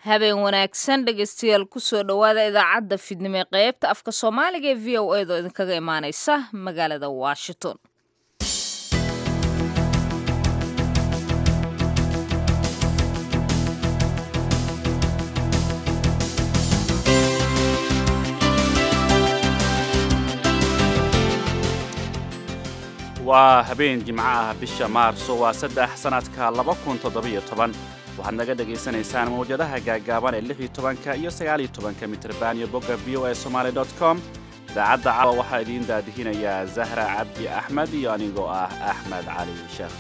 habeen wanaagsan dhegaystayaal kusoo dhowaada idaacadda fidnimo ee qaybta afka soomaaliga ee v o a doo idinkaga imaaneysa magaalada washington waa habeen jimco ah bisha maarso waa saddex sannadka laba kun toddobiyo toban waxaad naga dhegaysanaysaan mawjadaha gaagaaban ee lix iyo tobanka iyo sagaaliyo tobanka mitrban iyo bogga v o a somaali dot com idaacadda caawa waxaa idiin daadihinayaa zahra cabdi axmed iyo anigoo ah axmed cali sheekh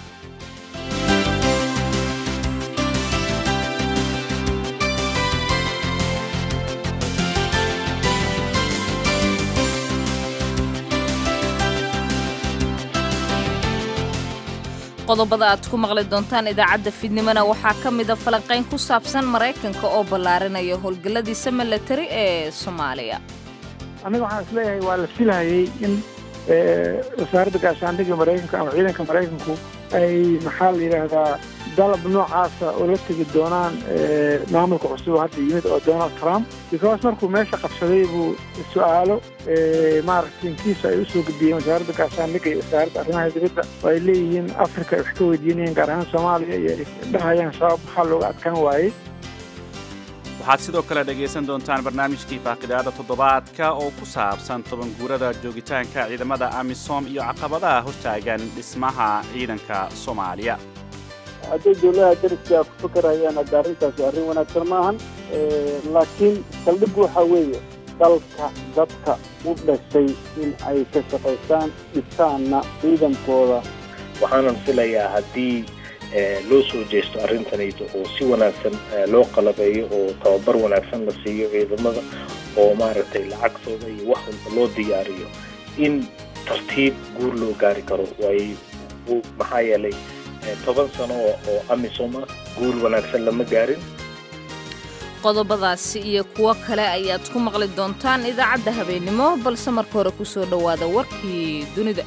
qodobada aad ku maqli doontaan idaacadda fidnimona waxaa ka mida falanqayn ku saabsan maraykanka oo ballaarinaya howlgalladiisa milatari ee soomaaliya aniga waxaan isleeyahay waa la filhayay in wasaaradda gaashaandhigga maraykanka ama ciidanka maraykanku ay maxaa la yidhaahdaa dalab noocaasa oo la tegi doonaan maamulka cusub hadda yimid oo donald trump because markuu meesha qabsaday buu su-aalo maaragtay intiisa ay usoo gudbiyeen wasaaradda gaashaandhigga iyo wasaaradda arrimaha dibadda oo ay leeyihiin africa ay wax ka weydiinayeen gaar ahaan soomaaliya iyo ay dhahayaan sabab maxaa looga adkaan waayey waxaad sidoo kale dhegaysan doontaan barnaamijkii faaqidaada toddobaadka oo ku saabsan toban guurada joogitaanka ciidamada amisom iyo caqabadaha hortaagan dhismaha ciidanka soomaaliya hadday dowladaha dariska ku fakarayaan hadda arrintaasi arrin wanaagsan maahan laakiin saldhiggu waxaa weeye dalka dadka u dhashay in ay ka shaqaystaan dhistaanna ciidankooda waxaanan filayaa haddii loo soo jeesto arrintanayda oo si wanaagsan loo qalabeeyo oo tababar wanaagsan la siiyo ciidamada oo maaragtay lacagtooda iyo wax walba loo diyaariyo in tartiib guur loo gaari karo waay maxaa yeelay toban sano oo amisom ah guur wanaagsan lama gaarin qodobadaasi iyo kuwo kale ayaad ku maqli doontaan idaacadda habeennimo balse marka hore ku soo dhowaada warkii dunida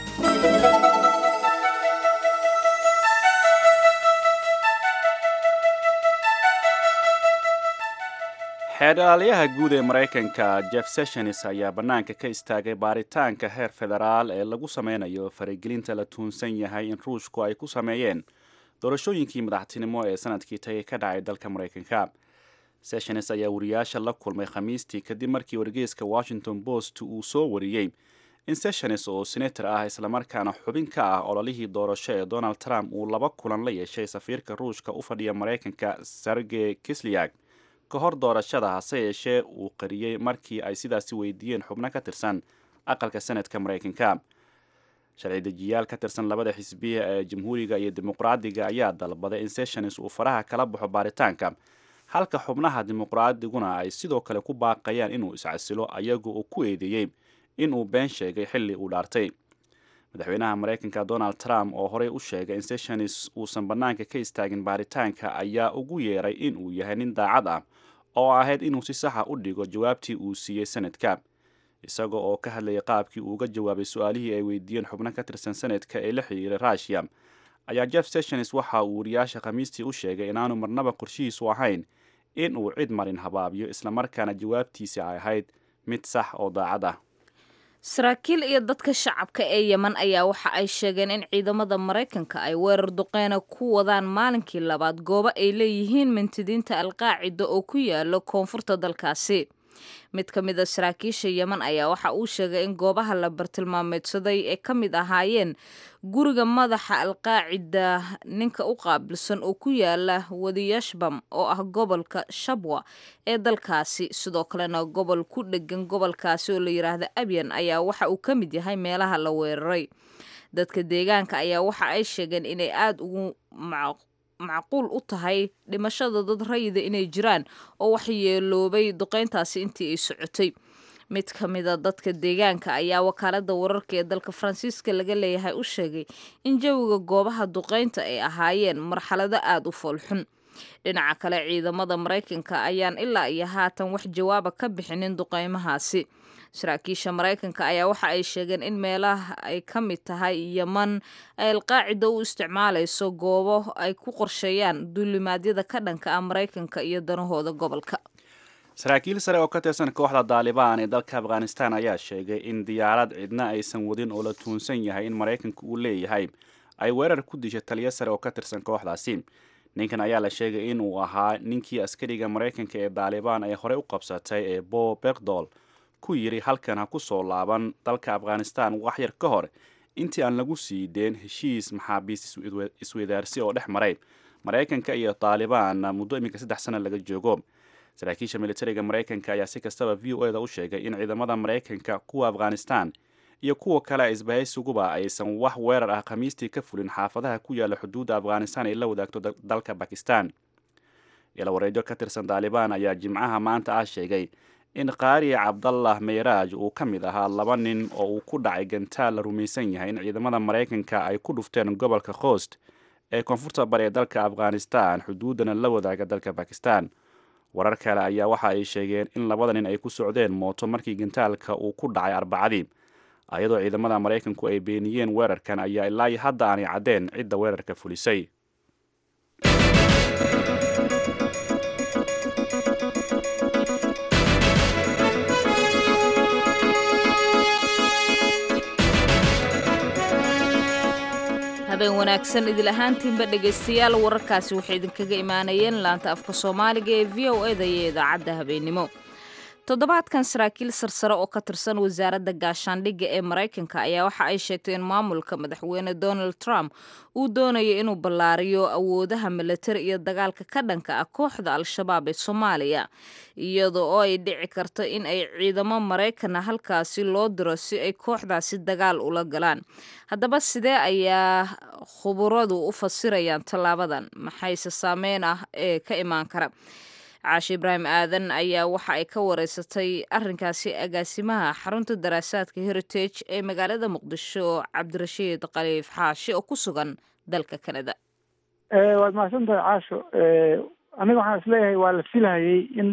xeedhaalyaha guud ee maraykanka jeff sessions ayaa bannaanka ka istaagay baaritaanka heer federaal ee lagu sameynayo faragelinta la tuunsan yahay in ruushku ay ku sameeyeen doorashooyinkii madaxtinimo ee sanadkii tagay ka dhacay dalka maraykanka sessions ayaa wariyaasha la kulmay khamiistii kadib markii wargeyska washington post uu soo wariyey in sessions oo senator ah islamarkaana xubin ka ah ololihii doorasho ee donald trump uu laba kulan la yeeshay safiirka ruushka u fadhiya maraykanka sergey kisliag ka hor doorashada hase yeeshee uu qariyey markii ay sidaasi weydiiyeen xubno ka tirsan aqalka senadka maraykanka sharci dejiyaal ka tirsan labada xisbiya ee jamhuuriga iyo dimuqraadiga ayaa dalbaday in sessions uu faraha kala baxo baaritaanka halka xubnaha dimuqraadiguna ay sidoo kale ku baaqayaan inuu iscasilo ayagu uu ku eedeeyey inuu been sheegay xilli uu dhaartay madaxweynaha maraykanka donald trump oo horey u sheegay in sessions uusan bannaanka ka istaagin baaritaanka ayaa ugu yeeray inuu yahay nin daacad ah oo ahayd inuu si saxa u dhigo jawaabtii uu siiyey sanadka isaga oo ka hadlayay qaabkii uu uga jawaabay su-aalihii ay weydiiyeen xubno ka tirsan sanadka ee la xiriiray rushia ayaa jeff sessions waxa uu wariyaasha khamiistii u sheegay inaanu marnaba qorshihiisu ahayn in uu cid marin habaabiyo islamarkaana jawaabtiisi ay ahayd mid sax oo daacad ah saraakiil iyo dadka shacabka ee yeman ayaa waxa ay sheegeen in ciidamada maraykanka ay weerar duqeyna ku wadaan maalinkii labaad goobo ay leeyihiin mintidiinta alqaacida oo ku yaalo koonfurta dalkaasi mid ka mid a saraakiisha yeman ayaa waxa uu sheegay in goobaha la bartilmaameedsaday ay ka mid ahaayeen guriga madaxa alqaacida ninka u qaabilsan oo ku yaala wadiyashbam oo ah gobolka shabwa ee dalkaasi sidoo kalena gobol ku dhegan gobolkaasi oo la yidhaahda abyan ayaa waxa uu ka mid yahay meelaha la weeraray dadka deegaanka ayaa waxa ay sheegeen inay aada ugu macquul u tahay dhimashada dad rayida inay jiraan oo waxyeeloobay duqeyntaasi intii ay socotay mid ka mida dadka deegaanka ayaa wakaalada wararka ee dalka faransiiska laga leeyahay u sheegay in jawiga goobaha duqeynta ay ahaayeen marxalado aada u foolxun dhinaca kale ciidamada maraykanka ayaan ilaa iyo haatan wax jawaaba ka bixinin duqeymahaasi saraakiisha maraykanka ayaa waxa ay sheegeen in meelaha ay ka mid tahay yeman ay alqaacida u isticmaalayso goobo ay ku qorsheeyaan duulimaadyada ka dhanka ah maraykanka iyo danahooda gobolka saraakiil sare oo ka tirsan kooxda daalibaan ee dalka afghanistan ayaa sheegay in diyaarad cidna aysan wadin oo la tuunsan yahay in maraykanka uu leeyahay ay weerar ku dishay taliyo sare oo ka tirsan kooxdaasi ninkan ayaa la sheegay in uu ahaa ninkii askariga maraykanka ee daalibaan ay horey u qabsatay ee bo bekdol ku yidhi halkan ha ku soo laaban dalka afghanistan wax yar ka hor intii aan lagu sii deen heshiis maxaabiist isweydaarsi oo dhex maray maraykanka iyo daalibaan muddo iminka saddex sana laga joogo saraakiisha militariga maraykanka ayaa si kastaba v o eda u sheegay in ciidamada maraykanka kuwa afghanistan iyo kuwa kale isbahaysuguba aysan wax weerar ah khamiistii ka fulin xaafadaha ku yaala xuduudda afghanistan ay la wadaagto dalka bakistan ilawareedyo ka tirsan daalibaan ayaa jimcaha maanta ah sheegay in qaari cabdallah meyraaj uu ka mid ahaa laba nin oo uu ku dhacay gantaal la rumaysan yahay in ciidamada maraykanka ay ku dhufteen gobolka khost ee koonfurta bari ee dalka afghanistan xuduuddana la wadaaga dalka bakistan warar kale ayaa waxa ay sheegeen in labada nin ay ku socdeen mooto markii gantaalka uu ku dhacay arbacadii ayadoo ciidamada maraykanku ay beeniyeen weerarkan ayaa ilaa iyo hadda aanay caddeen cidda weerarka fulisay habeen wanaagsan idil ahaantiinba dhegaystayaal wararkaasi waxay idinkaga imaanayeen laanta afka soomaaliga ee v o eda iyo idaacadda habeennimo toddobaadkan saraakiil sarsare oo ka tirsan wasaaradda gaashaandhigga ee maraykanka ayaa waxa ay sheegtay in maamulka madaxweyne donald trump uu doonayo inuu ballaariyo awoodaha milatari iyo dagaalka ka dhanka ah kooxda al-shabaab ee soomaaliya iyada oo ay dhici karto in ay ciidamo maraykana halkaasi loo diro si ay kooxdaasi dagaal ula galaan haddaba sidee ayaa khuburadu u fasirayaan tallaabadan maxayse saameyn ah ee ka imaan kara caashi ibraahim aadan ayaa waxa ay ka wareysatay arrinkaasi agaasimaha xarunta daraasaadka heritage ee magaalada muqdisho cabdirashiid khaliif xaashi oo ku sugan dalka canada waad mahadsantahay caasho aniga waxaan isleeyahay waa la filhayay in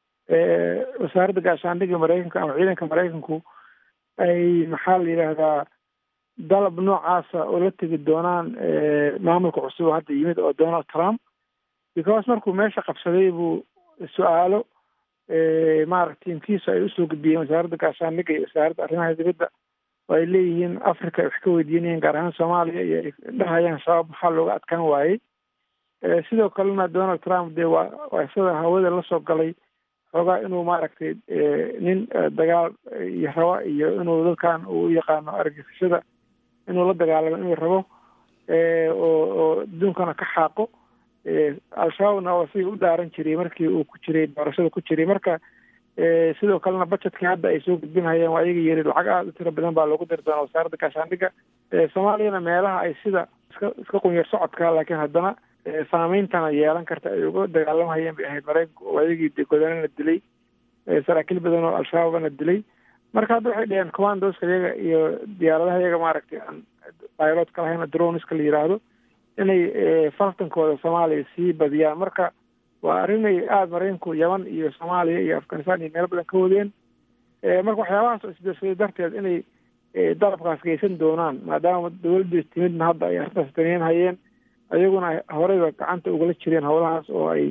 wasaaradda gaashaandhigga maraykanka ama ciidanka maraykanku ay maxaa la yidhaahdaa dalab noocaasa oo la tegi doonaan maamulka cusub oo hadda yimid oo donald trump because markuu meesha qabsaday buu su-aalo maaragta tiimkiisu ay usoo gudbiyeen wasaaradda gaashaandhigga iyo wasaaradda arrimaha dibadda oo ay leeyihiin africa ay wax ka weydiinayeen gaar ahaan soomaaliya iyo ay dhahayaan shabaab maxaa looga adkaan waayey sidoo kalena donald trump dee waa waa isaga hawada lasoo galay xoogaa inuu maaragtay nin dagaal iyo raba iyo inuu dadkan uu yaqaano argagixisada inuu la dagaalamo inuu rabo oo oo adduunkana ka xaaqo al-shabaabna waa sidii u dhaaran jiray markii uu ku jiray doorashada ku jiray marka sidoo kalena budgetkii hadda ay soo gudbinhayeen waa iyaga yiri lacag aada u tiro badan baa loogu diri doonaa wasaaradda gaashaandhigga soomaaliyana meelaha ay sida iska iska qunyar socodka laakiin haddana saameyntana yeelan karta ay uga dagaalamhayeen bay ahayd maraykanku oo ayagii de godana la dilay saraakiil badan oo al-shabaabana dilay marka hadda waxay dhaheen commandoska iyaga iyo diyaaradaha iyaga maaragtay aan pilotka lahayna droniska la yiraahdo inay faltankooda soomaaliya sii badiyaan marka waa arrinay aada maraykanku yaman iyo soomaaliya iyo afghanistan iyo meelo badan ka wadeen marka waxyaabahaas oo isbeersaday darteed inay dalabkaas geysan doonaan maadaama dawladda timidna hadda ay arrintaas daneyn hayeen ayaguna horeyba gacanta ugala jireen howlahaas oo ay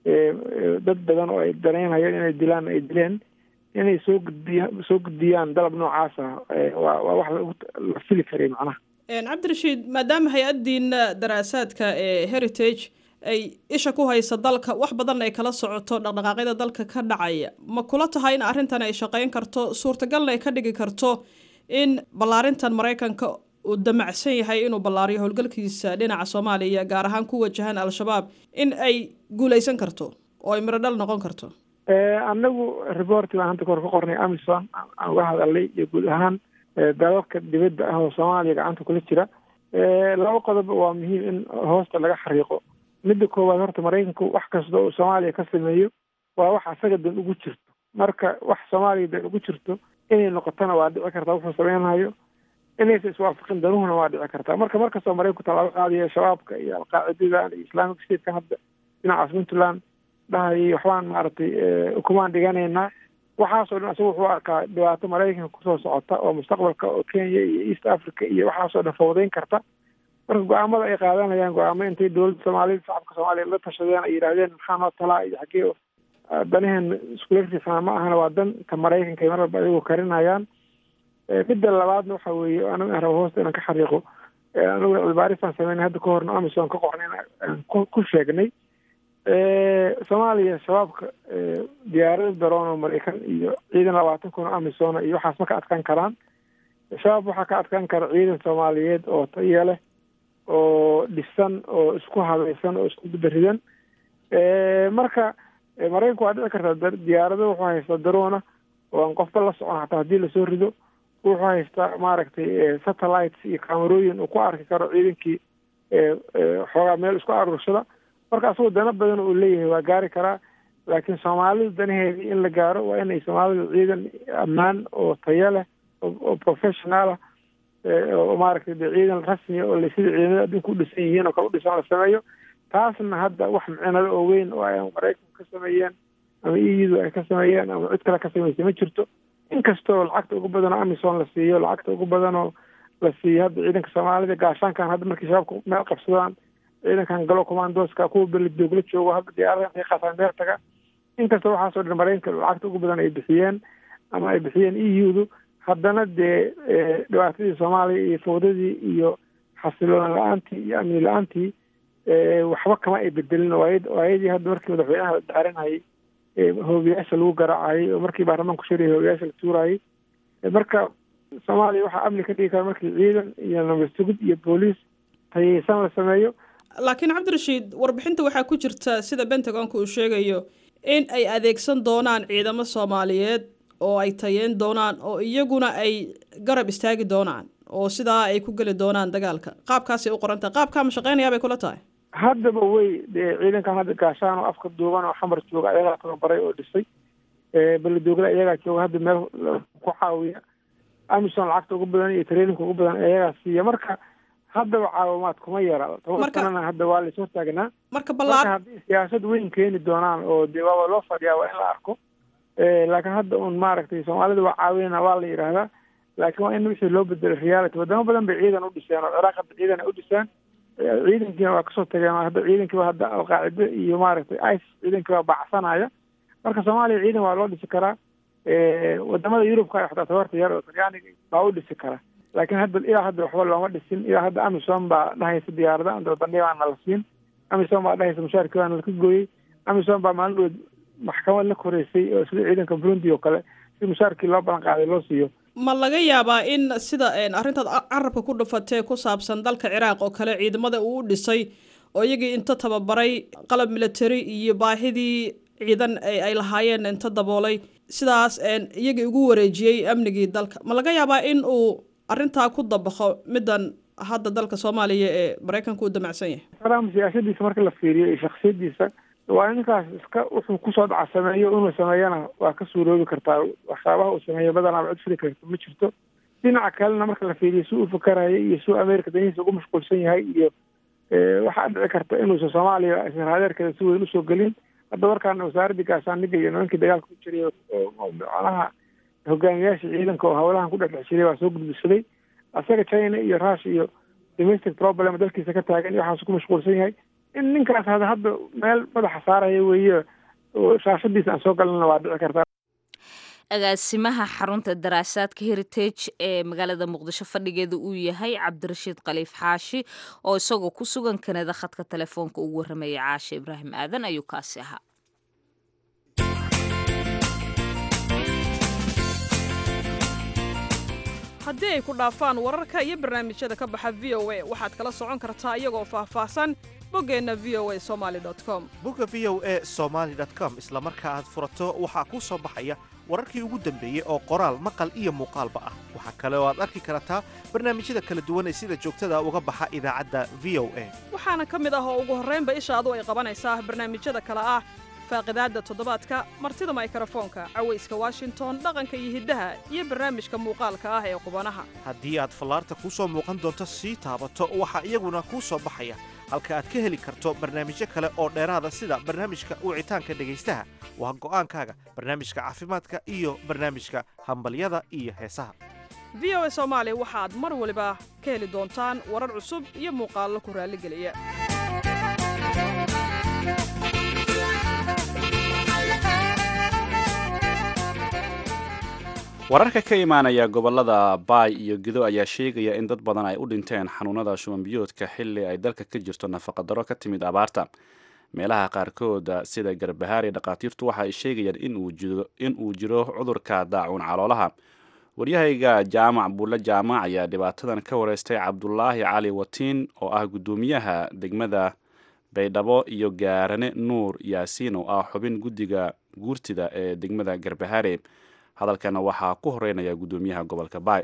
dad badan oo ay daneynhayeen inay dilaan ay dileen inay soo gudbiya soo gudbiyaan dalab noocaas ah waa waa wax la fili karay macnaha cabdirashiid maadaama hay-addiina daraasaadka ee heritage ay isha ku haysa dalka wax badan ay kala socoto dhaqdhaqaaqyada dalka ka dhacaya ma kula tahay in arrintan ay shaqeyn karto suurtagalna ay ka dhigi karto in ballaarintan maraykanka uu damacsan yahay inuu ballaariyo howlgalkiisa dhinaca soomaaliya gaar ahaan ku wajahan al-shabaab in ay guuleysan karto oo ay mirodhal noqon karto anagu reporti baan hadda kahor ka qornay amison aan uga hadalnay iyo guud ahaan dalalka dibadda ah oo soomaaliya gacanta kula jira laba qodob waa muhiim in hoosta laga xariiqo midda koowaad horta maraykanku wax kasta oo soomaaliya ka sameeyo waa wax asaga dan ugu jirto marka wax soomaaliya dan ugu jirto inay noqotona waa dhici kartaa wuxuu sameynhayo inaysa iswaafaqin danuhuna waa dhici kartaa marka markastoo maraykanku tallaabo qaadayo shabaabka iyo alqaacidadan iyo islamic statekan hadda dhinacaas puntland dhahayay waxbaan maaragtay ukumaan dhiganaynaa waxaasoo dhan isaga wuxuu arkaa dhibaato maraykanka kusoo socota oo mustaqbalka oo kenya iyo east africa iyo waxaasoo dhan fawdayn karta marka go-aamada ay qaadanayaan go-aamo intay dowladda soomaaliyed shacabka soomaaliya la tashadeen ay yidhaahdeen maxaa noo talaa iyo xaggee danaheen iskula riixana ma ahana waa danta maraykanka ay mar walba ayagu karinayaan midda labaadna waxa weeye anigu aan rabo hoosta inaan ka xariiqo anigu cilbaarisaan sameynay hadda ka horna amison ka qornay aan ku sheegnay soomaaliya shabaabka diyaarado daroon oo maraykan iyo ciidan labaatan kun oo amisona iyo waxaas ma ka adkaan karaan shabaab waxaa ka adkaan kara ciidan soomaaliyeed oo tayo leh oo dhisan oo isku habaysan oo isku gudaridan marka maraykanku waa dhici kartaa diyaarado wuxuu haystaa daroona oo aan qofba la socon hataa haddii lasoo rido wuxuu haystaa maaragtay satellites iyo camerooyin uu ku arki karo ciidankii xoogaa meel isku aruursada marka asagoo dana badan uu leeyahay waa gaari karaa laakiin soomaalidu danaheedii in la gaaro waa inay soomaalidu ciidan ammaan oo tayo leh oo professional ah oo maaragtay de ciidan rasmiya oo sida ciidamada adduunka u dhisan yihiin oo kale u dhisan la sameeyo taasna hadda wax micinada oo weyn oo ay maraykanku ka sameeyeen ama eu ay ka sameeyeen ama cid kale ka samaysay ma jirto inkastoo lacagta ugu badan oo amison la siiyo lacagta ugu badan oo la siiyo hadda ciidanka soomaalida gaashaankan hadda markii shabaabka meel qabsadaan ciidankan galo commandoska kuwa belidoogla joogo hadda diyaarada intay qaataan meel taga inkastoo waxaasoo dhan maraykanka lacagta ugu badan ay bixiyeen ama ay bixiyeen eu-du haddana dee dhibaatadii soomaaliya iyo fawdadii iyo xasiloon la-aantii iyo amni la-aantii waxba kama ay bedelin waayadii hadda markii madaxweynaha la daaranayay hoobiyaasha lagu garaacayay oo markii baarlamaanku shiraya hoobiyaasha la tuurayay marka soomaaliya waxaa amni ka dhigi kara markii ciidan iyo nabasugid iyo booliis tayeysan la sameeyo laakiin cabdirashiid warbixinta waxaa ku jirta sida bentagonka uu sheegayo in ay adeegsan doonaan ciidamo soomaaliyeed oo ay tayeen doonaan oo iyaguna ay garab istaagi doonaan oo sidaa ay ku geli doonaan dagaalka qaabkaasay u qorantahay qaabkaa ma shaqeynayaa bay kula tahay haddaba wey dee ciidankan hadda gaashaan oo afka duuban oo xamar jooga ayagaa tababaray oo dhisay belidoogla iyagaa jooga hadda meel ku caawiya amison lacagta ugu badan iyo traininka ugu badan ayagaa siiya marka haddaba caawimaad kuma yara toban sanana hadda waa lays hortaagnaa marka marka balaa haddii siyaasad weyn keeni doonaan oo dee waaba loo fadhiyaa waa in la arko laakiin hadda un maaragtay soomaalida waa caawinana waa la yidhaahdaa laakiin waa in wixii loo bedelo reality wadamo badan bay ciidan u dhiseen oo ciraaq hadda ciidan ay u dhiseen ciidankiina waa kasoo tageen oo hadda ciidankiiba hadda alqaacide iyo maaragtay ice ciidankii waa bacsanaya marka soomaaliya ciidan waa loo dhisi karaa wadamada yurubka xataa tabarta yar oo talyaaniga baa u dhisi kara laakiin hadda ilaa hadda waxba looma dhisin ilaa hadda amison baa dhahaysa diyaarada andabadandhiga baana la siin amison baa dhahaysa mushaarkii baana laka gooyey amison baa maalin dhood maxkamad la koreysay oo sida ciidanka burundi oo kale si mushaarkii loo balan qaaday loo siiyo ma laga yaabaa in sida arrintaad carabka ku dhufatee ku saabsan dalka ciraaq oo kale ciidamada uu u dhisay oo iyagii inta tababaray qalab military iyo baahidii ciidan ay lahaayeen inta daboolay sidaas iyagii ugu wareejiyey amnigii dalka ma laga yaabaa in uu arrintaa ku dabaqo middan hadda dalka soomaaliya ee maraykanka u damacsan yahay trump siyaasadiisa marka la fiiriyo iyo shaksiyadiisa waa ninkaas iska wuxuu kusoo dhaca sameeyo inuu sameeyana waa ka suuroobi kartaa waxyaabaha uu sameeyo badanaaba cid fili karta ma jirto dhinaca kalena marka la fiiriyo si uu fakaraya iyo si uu america danihiisa ugu mashquulsan yahay iyo waxaa dhici karta inuusan soomaaliya israadeerkeeda si weyn usoo gelin hadda markaana wasaaradii gaashaandhiga iyo nimankii dagaalka ku jiray oo macnaha hogaamiyaasha ciidanka oo hawlahan ku dhexdhex jiray waa soo gudbisaday asaga china iyo rush iyo domestic problem dalkiisa ka taagan iyo waxaasu ku mashquulsan yahay in ninkaas hada hadda meel madaxa saaraya weeye shaashadiisa aan soo galnana waa dhici kartaa agaasimaha xarunta daraasaadka heritage ee magaalada muqdisho fadhigeeda uu yahay cabdirashiid khaliif xaashi oo isagoo ku sugan kanada khadka telefoonka ugu warramayay caashe ibraahim aadan ayuu kaasi ahaa haddii ay ku dhaafaan wararka iyo barnaamijyada ka baxa v o a waxaad kala socon kartaa iyagoo faahfaahsan boggeenna v o a somaali com bogga v o e somaali com isla marka aad furato waxaa kuu soo baxaya wararkii ugu dambeeyey oo qoraal maqal iyo muuqaalba ah waxaa kale oo aad arki kartaa barnaamijyada kala duwan ee sida joogtada uga baxa idaacadda v o a waxaana ka mid ah oo ugu horraynba ishaadu ay qabanaysaa barnaamijyada kale ah faaqidaadda toddobaadka martida maykrofoonka cawayska washington dhaqanka iyo hiddaha iyo barnaamijka muuqaalka ah ee qubanaha haddii aad fallaarta kuu soo muuqan doonto sii taabato waxaa iyaguna kuu soo baxaya halka aad ka heli karto barnaamijyo kale oo dheeraada sida barnaamijka wicitaanka dhegaystaha waa go'aankaaga barnaamijka caafimaadka iyo barnaamijka hambalyada iyo heesaha v o a soomaali waxaad mar waliba ka heli doontaan warar cusub iyo muuqaallo ku raalligeliya wararka ka imaanaya gobolada baay iyo gido ayaa sheegaya in dad badan ay u dhinteen xanuunada shubanbiyoodka xilli ay dalka ka jirto nafaqadaro ka timid abaarta meelaha qaarkooda sida garbahaari dhakhaatiirtu waxa ay sheegayaan in uu jiro cudurka daacuun caloolaha waryahayga jaamac buulle jaamac ayaa dhibaatadan ka wareystay cabdulaahi cali watiin oo ah guddoomiyaha degmada baydhabo iyo gaarane nuur yaasiin oo ah xubin guddiga guurtida ee degmada garbahaare hadalkana waxaa ku horeynaya guddoomiyaha gobolka baay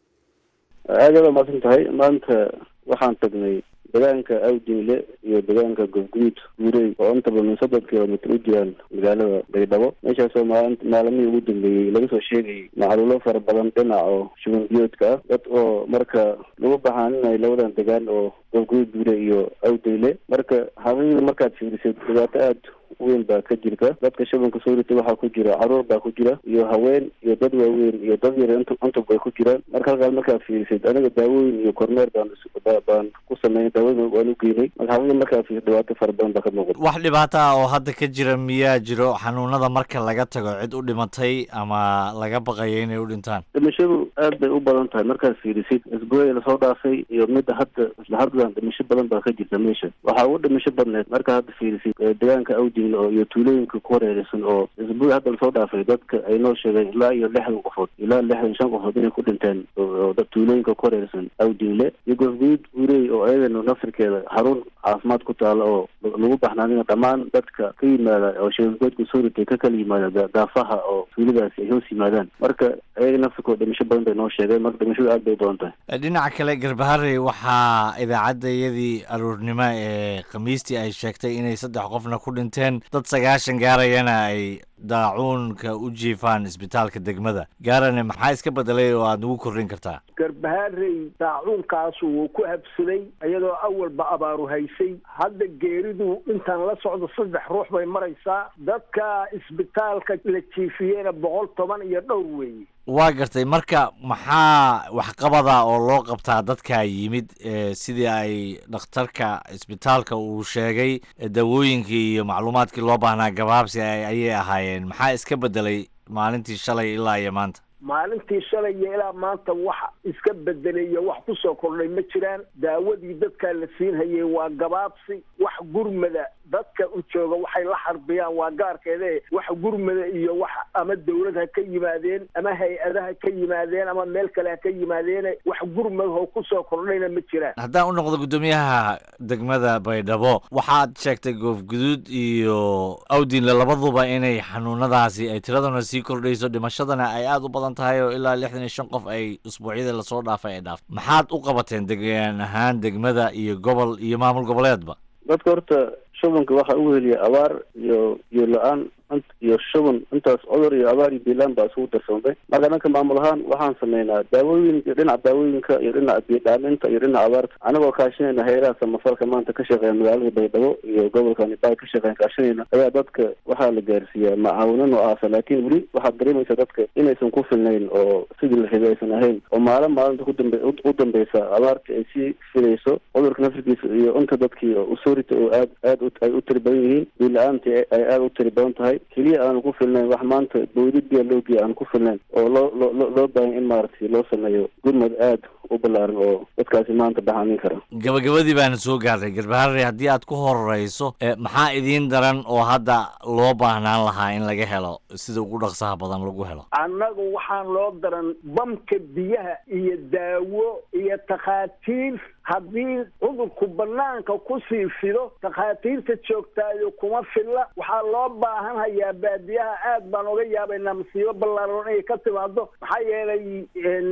aad aad umaasan tahay maanta waxaan tagnay deegaanka awdinle iyo deegaanka gofguud guurey oo intaba min soddon kilomitr u jiraan magaalada baydhabo meeshaasoo maali maalamihii ugu dambeeyey laga soo sheegayay macluulo fara badan dhinac oo shuban biyoodka ah dad oo marka lagu baxaaninay labadan degaan oo gofguud guure iyo awdinle marka xaqiiqda markaad fiirisay dhibaato aad weyn baa ka jirta dadka shabanka soo ritay waxaa ku jira caruur baa ku jira iyo haween iyo dad waaweyn iyo dad yar int intub bay ku jiraan marka halkaas markaad fiirisid aniga daawooyin iyo kormeer baan baan ku sameynay daawooyin waan u geynay marka xaqiiqda markaad fiirisid dhibaato fara badan baa ka muuqata wax dhibaato ah oo hadda ka jira miyaa jiro xanuunada marka laga tago cid u dhimatay ama laga baqayo inay u dhintaan dhimashadu aad bay u badan tahay markaad fiirisid isbuucii lasoo dhaafay iyo midda hadda isla haddan dhimasho badan baa ka jirta meesha waxaa ugu dhimasho badneed marka hadda fiirisid deegaanka awdi oo iyo tuulooyinka ku hareeraysan oo isbuuc hadda lasoo dhaafay dadka ay noo sheegeen ilaa iyo lixdan qofood ilaa lixdan shan qofood inay ku dhinteen oo tuulooyinka ku hareeraysan awdinle iyo gofguud guurey oo ayadana nafirkeeda xarun caafimaad ku taala oo lagu baxnaanina dhammaan dadka ka yimaada oo shabangoodka soo ritay ka kala yimaada daafaha oo tuuladaasi ay hoos yimaadaan marka ayaga nafirkooda dhimasho badan bay noo sheegeen marka dhimashadu aad bay u badan tahay dhinaca kale garbaharey waxaa idaacadda iyadii aruurnimo ee khamiistii ay sheegtay inay saddex qofna ku dhinteen dad sagaashan gaarayana ay daacuunka u jiifaan isbitaalka degmada gaarane maxaa iska bedelay oo aad nagu kordhin kartaa garbaharey daacuunkaas wuu ku habsaday iyadoo awalba abaaru haysay hadda geeridu intaan la socdo saddex ruux bay maraysaa dadka isbitaalka la jiifiyeyna boqol toban iyo dhowr weeye waa gartay marka maxaa waxqabada oo loo qabtaa dadkaa yimid sidii ay dhakhtarka isbitaalka uu sheegay dawooyinkii iyo macluumaadkii loo baahnaa gabaabsi ayay ahaayeen maxaa iska bedelay maalintii shalay ilaa iyo maanta maalintii shalay iyo ilaa maanta wax iska bedelay iyo wax kusoo kordhay ma jiraan daawadii dadkaa la siinhayay waa gabaabsi wax gurmada dadka u jooga waxay la xarbiyaan waa gaarkeede wax gurmada iyo wax ama dawlad ha ka yimaadeen ama hay-adaha ka yimaadeen ama meel kale ha ka yimaadeen wax gurmadahoo kusoo kordhayna ma jiraan haddaan u noqdo guddoomiyaha degmada baydhabo waxaad sheegtay goofguduud iyo awdinle labaduba inay xanuunadaasi ay tiraduna sii kordhayso dhimashadana ay aada u badan tahay oo ilaa lixdan iyo shan qof ay usbuucyadii lasoo dhaafay ay dhaaftay maxaad u qabateen degaan ahaan degmada iyo gobol iyo maamul goboleedba dadka horta shubanka waxaa ugu heliya abaar iyo iyo la-aan iyo shuban intaas cudur iyo abaar iyo biilaan baa isugu darsoomay marka dhanka maamul ahaan waxaan sameynaa daawooyin iyo dhinaca daawooyinka iyo dhinaca biidhaaminta iyo dhinaca abaarta anagoo kaashanayna hay-adaha samafalka maanta ka shaqeeya magaalada baydhabo iyo gobolka nibaay ka shaqeyn kaashanayna ayaa dadka waxaa la gaarsiiyaa macaawino noocaasa laakiin weli waxaad dareemaysaa dadka inaysan ku filnayn oo sidii la rabay aysan ahayn oo maalin maalinta kudambe u dambeysa abaarta ay sii filayso cudurka nafirkiisa iyo inta dadkii usoorita oo aad aad ay u tiri badan yihiin biila-aanti ay aada u tiri badan tahay keliya aanu ku filnayn wax maanta bawdi biya loogiya aanu ku filnayn oo loo loo loo baahan in maaragtay loo sameeyo gurmad aad u ballaaran oo dadkaasi maanta baxaanin kara gabagabadii baana soo gaarnay garbaharey haddii aad ku horeyso maxaa idiin daran oo hadda loo baahnaan lahaa in laga helo sida ugu dhaqsaha badan lagu helo annagu waxaan loo daran bamka biyaha iyo daawo iyo takhaatiir haddii cudurku banaanka kusii fido takhaatiirta joogtaayo kuma filla waxaa loo baahan hayaa baadiyaha aad baan oga yaabaynaa masiibo ballaaran inay ka timaado maxaa yeelay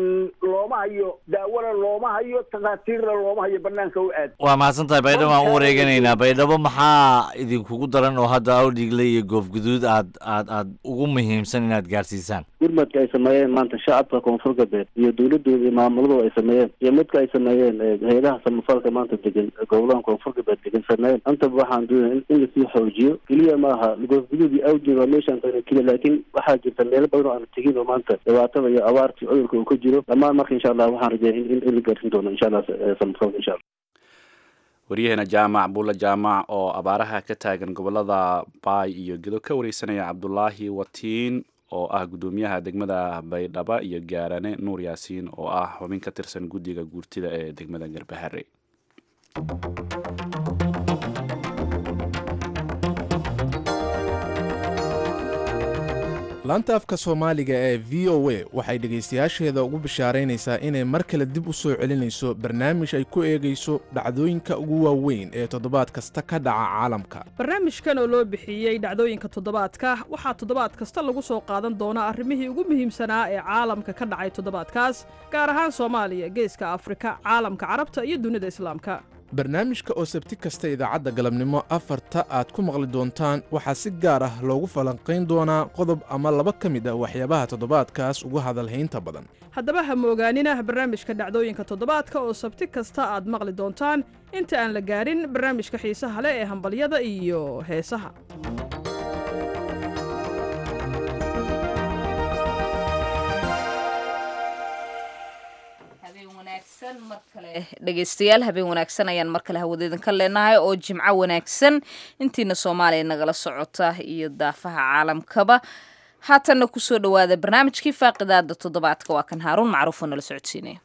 looma hayo daawona looma hayo takhaatiirna looma hayo banaanka u aad waa mahadsan tahay baydhabo aan u wareeganaynaa baydhabo maxaa idinkugu daran oo hadda awdhigle iyo goofguduud aad aad aad ugu muhiimsan inaad gaarsiisaan gurmadka ay sameeyeen maanta shacabka koonfur galbeed iyo dowladooda iyo maamuladooda ay sameeyeen iyo midka ay sameeyeen hay-adaha samafalka maanta degan gobolaha koonfur galbeed degan sameeyeen antaba waxaan doonaya in lasii xoojiyo keliya maaha goofguduud iyo awdin waa meeshaan tagna keliya laakiin waxaa jirta meelo badan oo aan tegin oo maanta dhibaatada iyo abaartii cudurka uu ka jiro dhammaan marka insha allah waxaan rajeeya in la gaarsin doono insha allah samafalka insha allah waryaheena jaamac buulla jaamac oo abaaraha ka taagan gobolada baay iyo gedo ka wareysanaya cabdulaahi watiin oo ah guddoomiyaha degmada baydhaba iyo gaarane nuur yaasiin oo ah xubin ka tirsan guddiga guurtida ee degmada garbahare laanta afka soomaaliga ee v o a waxay dhegaystayaasheeda ugu bishaaraynaysaa inay mar kale dib u soo celinayso barnaamij ay ku eegayso dhacdooyinka ugu waaweyn ee toddobaad kasta ka dhaca caalamka barnaamijkan oo loo bixiyey dhacdooyinka toddobaadka waxaa toddobaad kasta lagu soo qaadan doonaa arrimihii ugu muhiimsanaa ee caalamka ka dhacay toddobaadkaas gaar ahaan soomaaliya geeska afrika caalamka carabta iyo dunida islaamka barnaamijka oo sabti kasta idaacadda galabnimo afarta aad ku maqli doontaan waxaa si gaar ah loogu falanqayn doonaa qodob ama laba ka mid ah waxyaabaha toddobaadkaas ugu hadalhaynta badan haddaba ha moogaanina barnaamijka dhacdooyinka toddobaadka oo sabti kasta aad maqli doontaan inta aan la gaarin barnaamijka xiisaha leh ee hambalyada iyo heesaha dhegeystayaal habeen wanaagsan ayaan mar kale hawadeedinka leenahay oo jimco wanaagsan intiina soomaaliya nagala socota iyo daafaha caalamkaba haatanna kusoo dhowaada barnaamijkii faaqidaada toddobaadka waa kan haaruun macruufoo nala socodsiinaya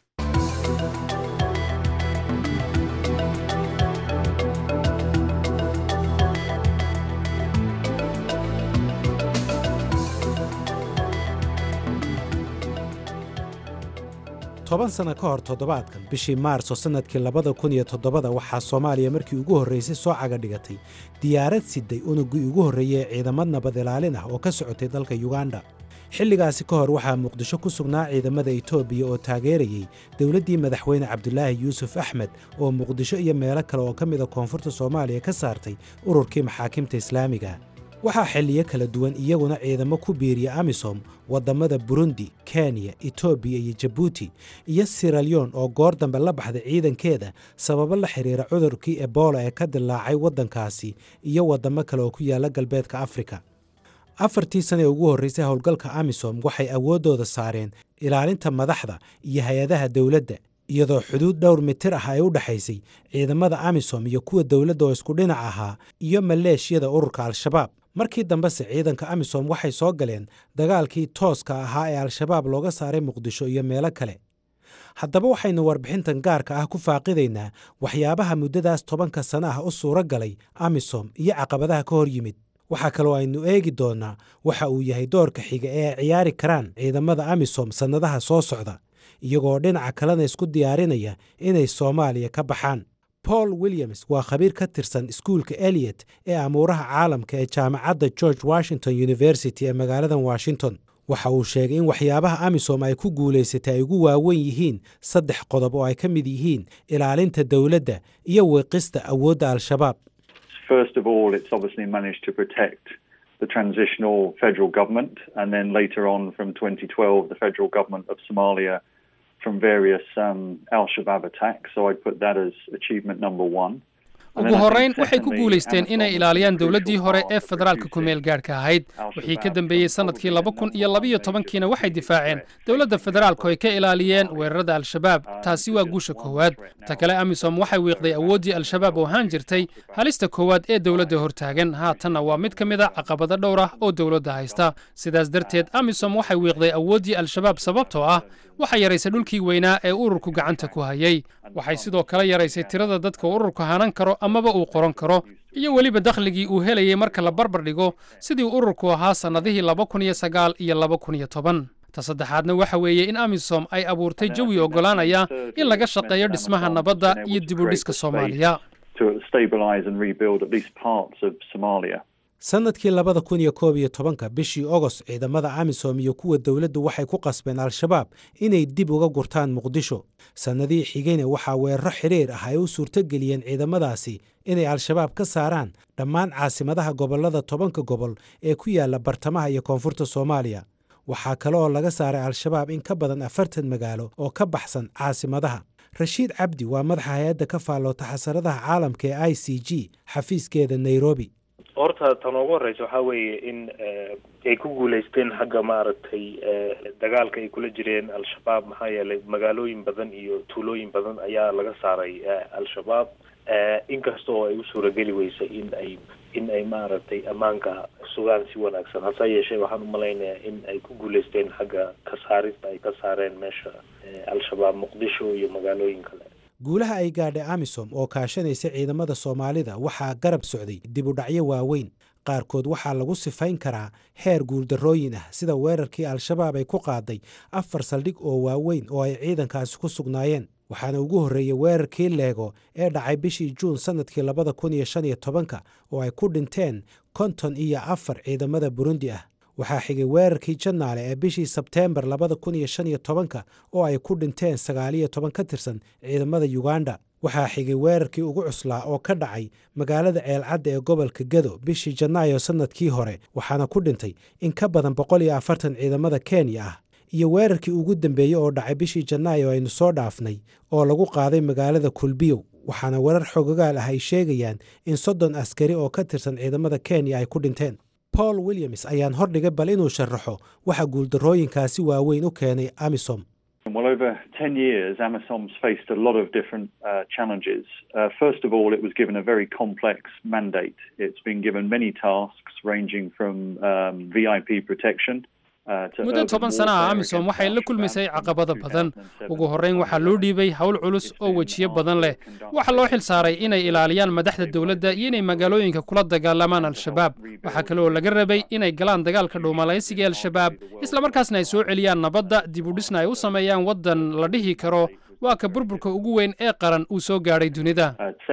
toban sano ka hor toddobaadkan bishii maarso sannadkii labada kun iyo toddobada waxaa soomaaliya markii ugu horraysay soo caga dhigatay diyaarad siday unuggii ugu horreeyey ee ciidamad nabad ilaalin ah oo ka socotay dalka yuganda xilligaasi ka hor waxaa muqdisho ku sugnaa ciidamada etoobiya oo taageerayey dowladdii madaxweyne cabdulaahi yuusuf axmed oo muqdisho iyo meelo kale oo ka mida koonfurta soomaaliya ka saartay ururkii maxaakimta islaamiga waxaa xilliyo kala duwan iyaguna ciidamo ku biiriya amisom waddammada burundi kenya etoobiya iyo jabuuti iyo siralyon oo goor dambe la baxday ciidankeeda sababo la xidhiira cudurkii ebola ee ka dilaacay waddankaasi iyo waddamo kale oo ku yaalla galbeedka afrika afartii sane ee ugu horraysay howlgalka amisom waxay awooddooda saareen ilaalinta madaxda iyo hay-adaha dowladda iyadoo xuduud dhowr mitir ah ay u dhexaysay ciidamada amisom iyo kuwa dowladda oo isku dhinac ahaa iyo maleeshiyada ururka al-shabaab markii dambese ciidanka amisom waxay soo galeen dagaalkii tooska ahaa ee al-shabaab looga saaray muqdisho iyo meelo kale haddaba waxaynu warbixintan gaarka ah ku faaqidaynaa waxyaabaha muddadaas tobanka sano ah u suuro galay amisom iyo caqabadaha ka hor yimid waxaa kaloo aynu eegi doonnaa waxa uu yahay doorka xiga ee ay ciyaari karaan ciidamada amisom sannadaha soo socda iyagoo dhinaca kalena isku diyaarinaya inay soomaaliya ka baxaan paul williams waa khabiir ka tirsan iskuulka eliot ee amuuraha caalamka ee jaamacadda george washington university ee magaalada washington waxa uu sheegay in waxyaabaha amisom ay ku guulaysatay ay ugu waawen yihiin saddex qodob oo ay ka mid yihiin ilaalinta dowladda iyo wiiqista awoodda al-shabaab First of all, it's obviously managed to protect the transitional federal government, and then later on from 2012, the federal government of Somalia from various um, Al Shabaab attacks. So I'd put that as achievement number one. ugu horrayn waxay ku guulaysteen inay ilaaliyaan dowladdii hore ee federaalka ku-meel gaadhka ahayd wixii ka dambeeyey sannadkii laba kun iyo labiyo tobankiina waxay difaaceen dowladda federaalku ay ka ilaaliyeen weerarada al-shabaab taasi waa guusha koowaad ta kale amisom waxay wiiqday awooddii al-shabaab oo ahaan jirtay halista koowaad ee dowladda hortaagan haatanna waa mid ka mid a caqabado dhowr ah oo dowladda haysta sidaas darteed amisom waxay wiiqday awooddii al-shabaab sababtoo ah waxay yaraysay dhulkii weynaa ee ururku gacanta ku hayay waxay sidoo kale yaraysay tirada dadka ururku hanan karo amaba uu qoran karo iyo weliba dakhligii uu helayay marka la barbar dhigo sidii ururku ahaa sannadihii laba kun iyo sagaal iyo laba kun iyo toban ta saddexaadna waxa weeye in amisom ay abuurtay jawi oggolaanaya in laga shaqeeyo dhismaha nabadda iyo dibudhiska soomaaliya sannadkii labada kun iyo koob iyo tobanka bishii ogost ciidamada amisom iyo kuwa dowladdu waxay ku qasbeen al-shabaab inay dib uga gurtaan muqdisho sannadihii xigayna waxaa weeraro xidhiir ah ay u suurtogeliyeen ciidamadaasi inay al-shabaab ka saaraan dhammaan caasimadaha gobollada tobanka gobol ee ku yaalla bartamaha iyo koonfurta soomaaliya waxaa kale oo laga saaray al-shabaab in ka badan afartan magaalo oo ka baxsan caasimadaha rashiid cabdi waa madaxa hay-adda ka faalloota xasaradaha caalamka ee i c g xafiiskeeda nairobi horta tan ugu horeysa waxaa weeye in ay ku guuleysteen xagga maaragtay dagaalka ay kula jireen al-shabaab maxaa yeelay magaalooyin badan iyo tuulooyin badan ayaa laga saaray al-shabaab inkasta oo ay u suurageli weysay in ay in ay maaragtay ammaanka sugaan si wanaagsan hase yeeshee waxaan umalaynayaa in ay ku guuleysteen xagga ka saarista ay ka saareen meesha al-shabaab muqdisho iyo magaalooyin kale guulaha ay gaadhay amisom oo kaashanaysa ciidamada soomaalida waxaa garab socday dibudhacyo waaweyn qaarkood waxaa lagu sifayn karaa heer guuldarrooyin ah sida weerarkii al-shabaab ay ku qaaday afar saldhig oo waaweyn oo ay ciidankaasi ku sugnaayeen waxaana ugu horreeyey weerarkii leego ee dhacay bishii juun sannadkii labada kun iyo shan iyo tobanka oo ay ku dhinteen konton iyo afar ciidamada burundi ah waxaa xigay weerarkii janaale ee bishii sebteembar labada kun iyo shan iyo tobanka oo ay ku dhinteen sagaaliyo toban ka tirsan ciidamada yuganda waxaa xigay weerarkii ugu cuslaa oo ka dhacay magaalada ceelcadda ee gobolka gedo bishii janaayo sannadkii hore waxaana ku dhintay in ka badan boqol iyo afartan ciidamada kenya ah iyo weerarkii ugu dambeeyey oo dhacay bishii janaayo aynu soo dhaafnay oo lagu qaaday magaalada kulbiyow waxaana weerar xogogaal ah ay sheegayaan in soddon askari oo ka tirsan ciidamada kenya ay ku dhinteen paul williams ayaan hordhigay bal inuu sharaxo waxa guuldarrooyinkaasi waaweyn u keenay amisom Well, over 10 years, AMISOM's faced a lot of different uh, challenges. Uh, first of all, it was given a very complex mandate. It's been given many tasks ranging from um, VIP protection. muddo toban sana ah amisom waxay la kulmaysay caqabado badan ugu horreyn waxaa loo dhiibay howl culus oo wejiyo badan leh waxaa loo xil saaray inay ilaaliyaan madaxda dowladda iyo inay magaalooyinka kula dagaalamaan al-shabaab waxaa kale oo laga rabay inay galaan dagaalka dhuumalaysiga al-shabaab islamarkaasna ay soo celiyaan nabadda dib u dhisna ay u sameeyaan waddan la dhihi karo waa ka burburka ugu weyn ee qaran uu soo gaadhay dunida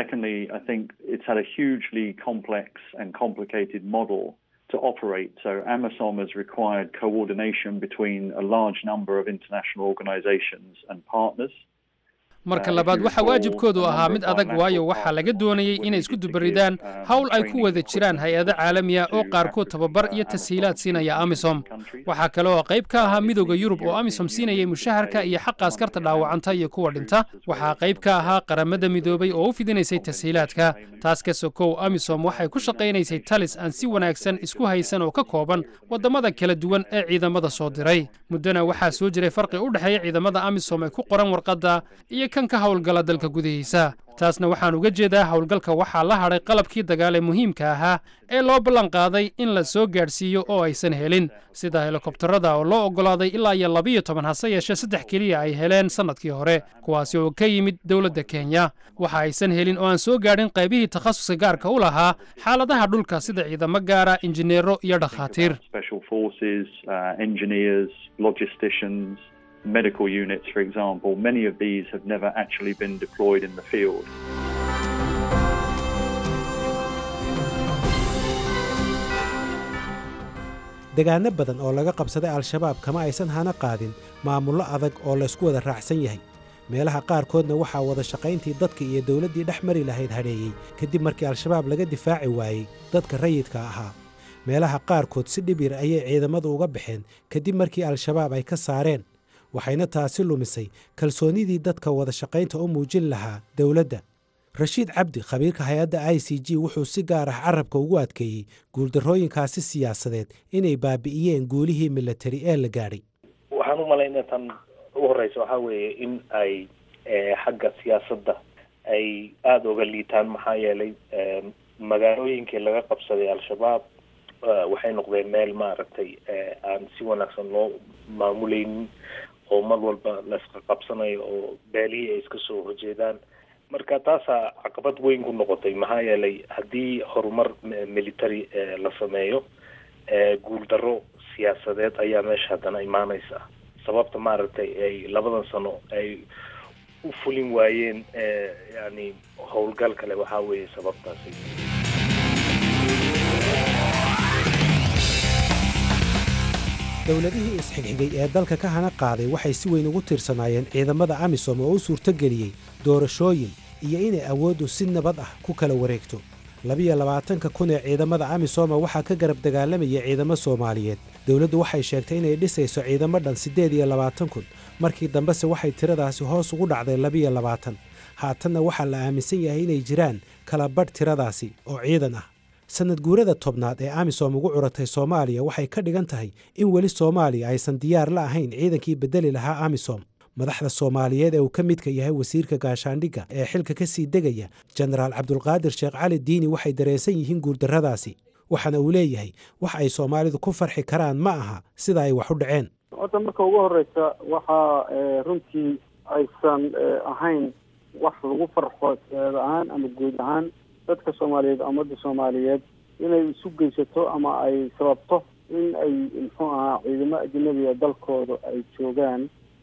to operate. So AMISOM has required coordination between a large number of international organizations and partners. marka labaad waxaa waajibkoodu ahaa mid adag waayo waxaa laga doonayey inay isku dubaridaan howl ay ku wada jiraan hay-ado caalamiya oo qaarkood tababar iyo tashiilaad siinaya amisom waxaa kale oo qayb ka ahaa midooda yurub oo amisom siinayay mushaharka iyo xaqa askarta dhaawacanta iyo kuwa dhinta waxaa qayb ka ahaa qaramada midoobay oo u fidinaysay tashiilaadka taas ka sokow amisom waxay ku shaqaynaysay talis aan si wanaagsan isku haysan oo ka kooban waddamada kala duwan ee ciidamada soo diray muddona waxaa soo jiray farqi u dhexeeya ciidamada amisom ee ku qoran warqadda iyo kan ka howlgala dalka gudihiisa taasna waxaan uga jeedaa howlgalka waxaa la hadhay qalabkii dagaal ee muhiimka ahaa ee loo ballan qaaday in la soo gaadhsiiyo oo aysan helin sida helikobtarada oo loo oggolaaday ilaa iyo labiyo toban hase yeeshee saddex keliya ay heleen sannadkii hore kuwaasi oo ka yimid dowladda kenya waxa aysan helin oo aan soo gaadhin qaybihii takhasuska gaarka u lahaa xaaladaha dhulka sida ciidamo gaara injineero iyo dhakhaatiir medical units, for example, many of these have never actually been deployed in the field. degaano badan oo laga qabsaday al-shabaab kama aysan hana qaadin maamullo adag oo laysku wada raacsan yahay meelaha qaarkoodna waxaa wada shaqayntii dadka iyo dowladdii dhex mari lahayd hadheeyey kadib markii al-shabaab laga difaaci waayey dadka rayidka ahaa meelaha qaarkood si dhib yar ayay ciidamadu uga baxeen kadib markii al-shabaab ay ka saareen waxayna taasi lumisay kalsoonnidii dadka wada shaqaynta u muujin lahaa dowladda rashiid cabdi khabiirka hay-adda i c g wuxuu si gaar ah carabka ugu adkeeyey guuldarrooyinkaasi siyaasadeed inay baabi'iyeen guulihii milatari ee la gaadhay waxaan u malaynaa tan ugu horeysa waxaa weeye in ay xagga siyaasadda ay aada uga liitaan maxaa yeelay magaalooyinkii laga qabsaday al-shabaab waxay noqdeen meel maaragtay aan si wanaagsan loo maamuleynin oo mar walba laisqa qabsanayo oo beelihii ay iska soo horjeedaan marka taasaa caqabad weyn ku noqotay maxaa yeelay haddii horumar military la sameeyo guuldarro siyaasadeed ayaa meesha haddana imaaneysa sababta maaragtay ay labadan sano ay u fulin waayeen yani howlgal kale waxaa weeye sababtaasi dowladihii isxigxigay ee dalka ka hana qaaday waxay si weyn ugu tiirsanaayeen ciidamada amisom oo u suurtogeliyey doorashooyin iyo inay awooddu si nabad ah ku kala wareegto labiyo labaatanka kun ee ciidamada amisoma waxaa ka garab dagaalamaya ciidamo soomaaliyeed dowladdu waxay sheegtay inay dhisayso ciidamo dhan siddeed iyo labaatan kun markii dambese waxay tiradaasi hoos ugu dhacday labiyo labaatan haatanna waxaa la aaminsan yahay inay jiraan kala badh tiradaasi oo ciidan ah sanad guurada tobnaad ee amisom ugu curatay soomaaliya waxay ka dhigan tahay in weli soomaaliya aysan diyaar la ahayn ciidankii bedeli lahaa amisom madaxda soomaaliyeed ee uu ka midka yahay wasiirka gaashaandhigga ee xilka ka sii degaya jenaraal cabdulqaadir sheekh cali diini waxay dareensan yihiin guuldarradaasi waxaana uu leeyahay wax ay soomaalidu ku farxi karaan ma aha sida ay wax u dhaceen horta marka ugu horeysa waxaa runtii aysan ahayn wax lagu farxo seed ahaan ama guud ahaan dadka soomaaliyeed ummadda soomaaliyeed inay isu geysato ama ay sababto in ay muxuu ahaa ciidamo ajnabiga dalkooda ay joogaan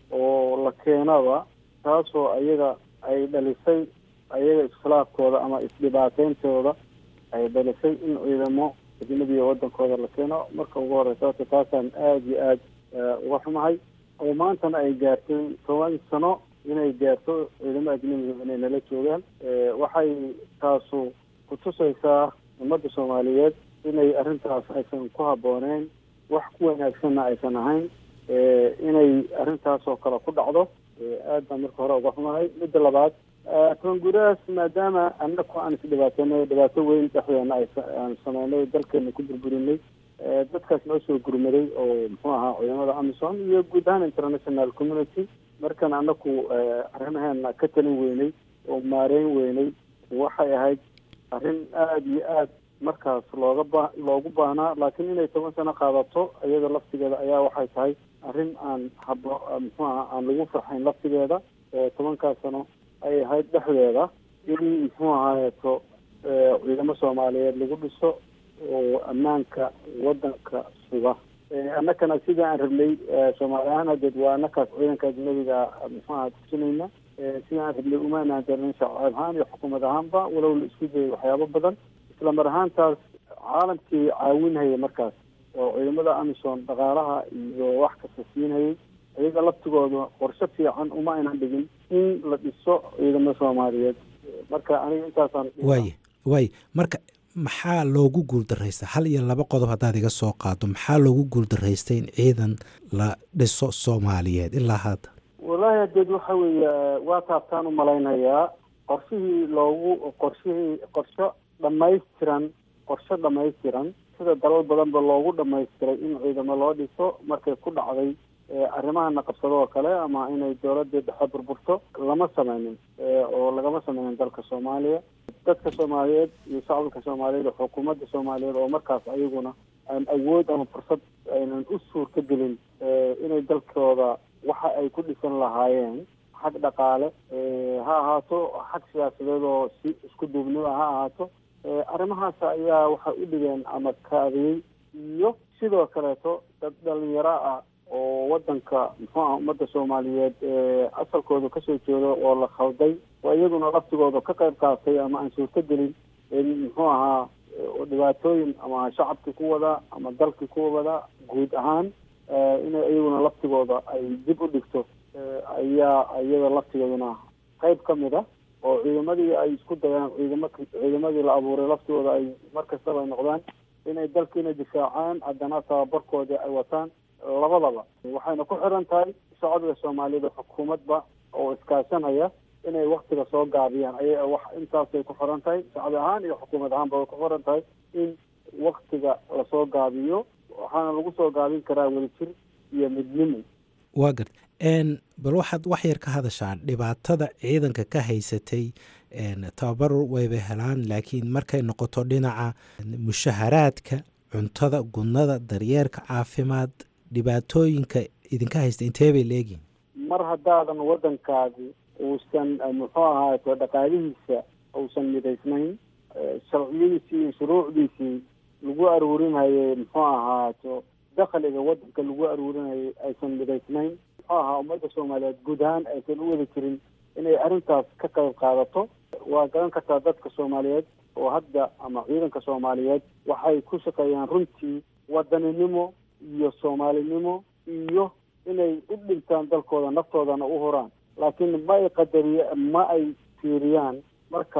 oo la keenaba taasoo ayaga ay dhalisay ayaga iskhilaafkooda ama isdhibaateyntooda ay dhalisay in ciidamo ajnabiga wadankooda la keeno marka ugu horeysa horta taasaan aada iyo aada uga xumahay oo maantana ay gaartay toban sano inay gaarto ciidamo ajnabiga inay nala joogaan waxay taasu kutusaysaa ummadda soomaaliyeed inay arrintaas aysan ku habbooneyn wax ku wanaagsanna aysan ahayn inay arrintaas oo kale ku dhacdo aad baan marka hore uga xumahay midda labaad koonguraas maadaama annaku aan isdhibaateynay dhibaato weyn dhexdeena aan sameynay dalkeena ku burburinay dadkaas noo soo gurmaday oo muxuu ahaa ciidamada amisom iyo guud ahaan international community markan annaku arrimaheena ka talin weynay oo maareyn weynay waxay ahayd arrin aada iyo aad markaas looga ba loogu baahnaa laakiin inay toban sano qaadato iyada laftigeeda ayaa waxay tahay arrin aan habo muxuu aha aan lagu farxayn laftigeeda tobankaas sano ay ahayd dhexdeeda in muxuu ahaayeeto ciidamo soomaaliyeed lagu dhiso oo ammaanka wadanka suga annakana sida aan rabnay soomaali ahaan hadeed waa annakaas ciidanka ajnabiga muxuu aha tusinayna sida aan rabnay umaanaan darin shacab ahaan iyo xukuumad ahaanba walow la isku dayay waxyaabo badan isla mar ahaantaas caalamkii caawinhaya markaas oo ciidamada amisom dhaqaalaha iyo wax kasta siinhayay iyaga laftigooda qorshe fiican uma aynan dhigin in la dhiso ciidamada soomaaliyeed marka aniga intaasaan waaye waaye marka maxaa loogu guuldarraystaa hal iyo laba qodob haddaad iga soo qaado maxaa loogu guuldarraystay in ciidan la dhiso soomaaliyeed ilaa hadda wallaahi hadeed waxa weeye waa taabtaan u malaynayaa qorshihii loogu qorshihii qorsho dhamaystiran qorshe dhamaystiran sida dalal badanba loogu dhamaystiray in ciidamo loo dhiso markay ku dhacday arrimahana qabsado oo kale ama inay dowladii dhexe burburto lama sameynin oo lagama sameynin dalka soomaaliya dadka soomaaliyeed iyo shacabka soomaaliyeed oo xukuumadda soomaaliyeed oo markaas ayaguna aan awood ama fursad aynan u suurta gelin inay dalkooda waxa ay ku dhisan lahaayeen xag dhaqaale ha ahaato xag siyaasadeed oo si isku duubniba ha ahaato arrimahaas ayaa waxay u dhigeen ama kaadiyey iyo sidoo kaleeto dad dhalinyaro ah oo wadanka muxuu aha ummadda soomaaliyeed asalkooda kasoo jeedo oo la khalday oo iyaguna laftigooda ka qayb qaatay ama aan suurto gelin in muxuu ahaa dhibaatooyin ama shacabkii ku wada ama dalkii ku wada guud ahaan inay iyaguna laftigooda ay dib u dhigto ayaa iyada laftigeeduna qayb ka mid a oo ciidamadii ay isku dayaan ciidama ciidamadii la abuuray laftigooda ay mar kastaba ay noqdaan inay dalkiina difaacaan haddana tababarkoodii ay wataan labadaba waxayna ku xiran tahay shacabka soomaaliyeed oo xukuumadba oo iskaashanaya inay waktiga soo gaabiyaan ay wax intaasay ku xiran tahay shacbi ahaan iyo xukuumad ahaanba way ku xiran tahay in waktiga lasoo gaabiyo waxaana lagu soo gaabin karaa wadajir iyo midnimo waa gart bal waxaad wax yar ka hadashaan dhibaatada ciidanka ka haysatay tababar wayba helaan laakiin markay noqoto dhinaca mushaharaadka cuntada gudnada daryeerka caafimaad dhibaatooyinka idinka haysta intee bay leegihin mar haddaadan waddankaadi uusan muxuu ahaato dhaqaalihiisa uusan midaysnayn sharciyadiisii iyo shuruucdiisii lagu aruurinayay muxuu ahaato dakhliga waddanka lagu aruurinayay aysan midaysnayn muxuu ahaa ummadda soomaaliyeed guud ahaan aysan u wada jirin inay arrintaas ka qayb qaadato waa garan kartaa dadka soomaaliyeed oo hadda ama ciidanka soomaaliyeed waxay ku shaqeeyaan runtii wadaninimo iyo soomaalinimo iyo inay u dhintaan dalkooda naftoodana u huraan laakiin ma ay qadariye ma ay fiiriyaan markaas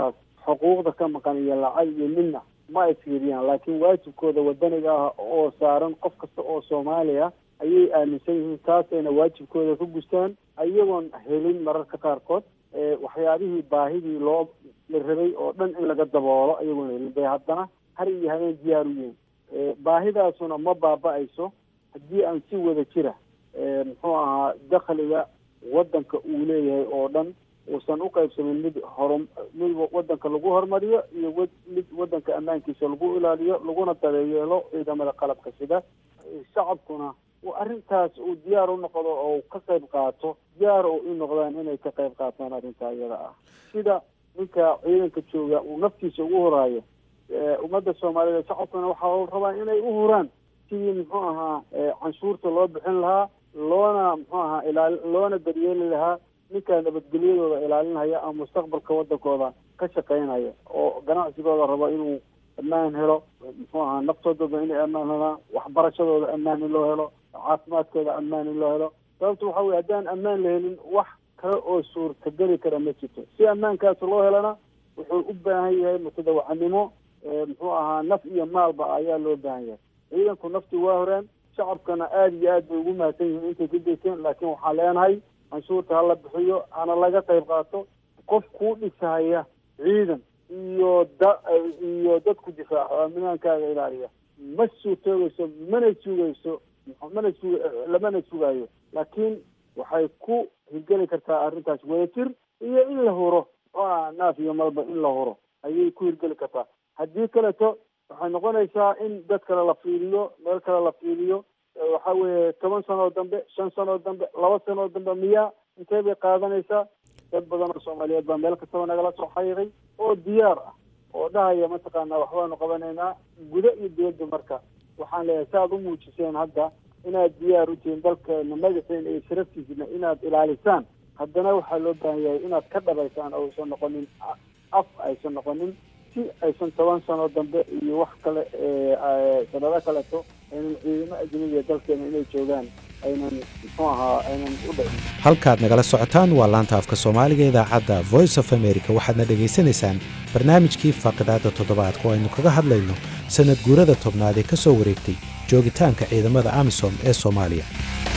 xuquuqda ka maqan iyo lacag iyo midna ma ay fiiriyaan laakiin waajibkooda wadaniga ah oo saaran qof kasta oo soomaaliya ayay aaminsan yihiin taasayna waajibkooda ka gustaan iyagoon helin mararka qaarkood waxyaabihii baahidii loo la rabay oo dhan in laga daboolo iyagoon helin bay haddana har iyo habeen diyaar u yihiin baahidaasuna ma baaba-ayso haddii aan si wada jira muxuu ahaa dakhliga waddanka uu leeyahay oo dhan uusan u qaybsamin mid horu mid waddanka lagu horumariyo iyo w mid waddanka ammaankiisa lagu ilaaliyo laguna dabeyeelo ciidamada qalabka sida shacabkuna arrintaas uu diyaar u noqdo oo ka qayb qaato diyaar oo u noqdaan inay ka qayb qaataan arrintaa iyada ah sida ninka ciidanka jooga uu naftiisa ugu horaayo ummadda soomaaliyeed shacabkuna waxaa la rabaa inay u huraan sidii muxuu ahaa canshuurta loo bixin lahaa loona muxuu ahaa ilaali loona daryeeli lahaa ninkaa nabadgelyadooda ilaalinaya ama mustaqbalka waddankooda ka shaqaynaya oo ganacsigooda rabo inuu ammaan helo muxuu ahaa naftoodooda inay ammaan helaan waxbarashadooda ammaan in loo helo caafimaadkooda ammaan in loo helo sababta waxa weye haddaan ammaan la helin wax kale oo suurtageli kara ma jirto si ammaankaas loo helana wuxuu u baahan yahay mutadawacanimo muxuu ahaa naf iyo maalba ayaa loo baahan yahay ciidanku naftii waa horeen shacabkana aada iyo aad bay ugu mahadsan yihiin intay ka deyseen laakiin waxaan leenahay canshuurta hala bixiyo hana laga qayb qaato qof kuu dhisahaya ciidan iyo da iyo dadku difaaco amnaankaaga ilaaliya ma suurtoogeyso mana sugayso mana sug lamana sugaayo laakiin waxay ku hirgeli kartaa arrintaas wadajir iyo in la huro oo ah naaf iyo malba in la huro ayay ku hirgeli kartaa haddii kaleto waxay noqonaysaa in dad kale la fiiriyo meel kale la fiiriyo waxa weeye toban sanoo dambe shan sanoo dambe laba sanoo dambe miyaa intee bay qaadanaysaa dad badan oo soomaaliyeed baa meel kastaba nagala soo xayiray oo diyaar ah oo dhahaya mataqaanaa waxbaanu qabanaynaa gudo iyo dibadda marka waxaan leeyahay si aad u muujiseen hadda inaad diyaar u tihiin dalkeena madaxiina iyo sharaftiisina inaad ilaalisaan haddana waxaa loo baahan yahay inaad ka dhabaysaan oo aysan noqonin af aysan noqonin si aysan toban sano dambe iyo wax kale sanado kaleto aynan ciidamo ajnabiga dalkeena inay joogaan aynan muxuu ahaa aynan u dhicin halkaad nagala socotaan waa laanta afka soomaaliga idaacadda voice of america waxaadna dhegaysanaysaan barnaamijkii faaqidaadda toddobaadka oo aynu kaga hadlayno sannad guurada tobnaad ee ka soo wareegtay joogitaanka ciidamada amisom ee soomaaliya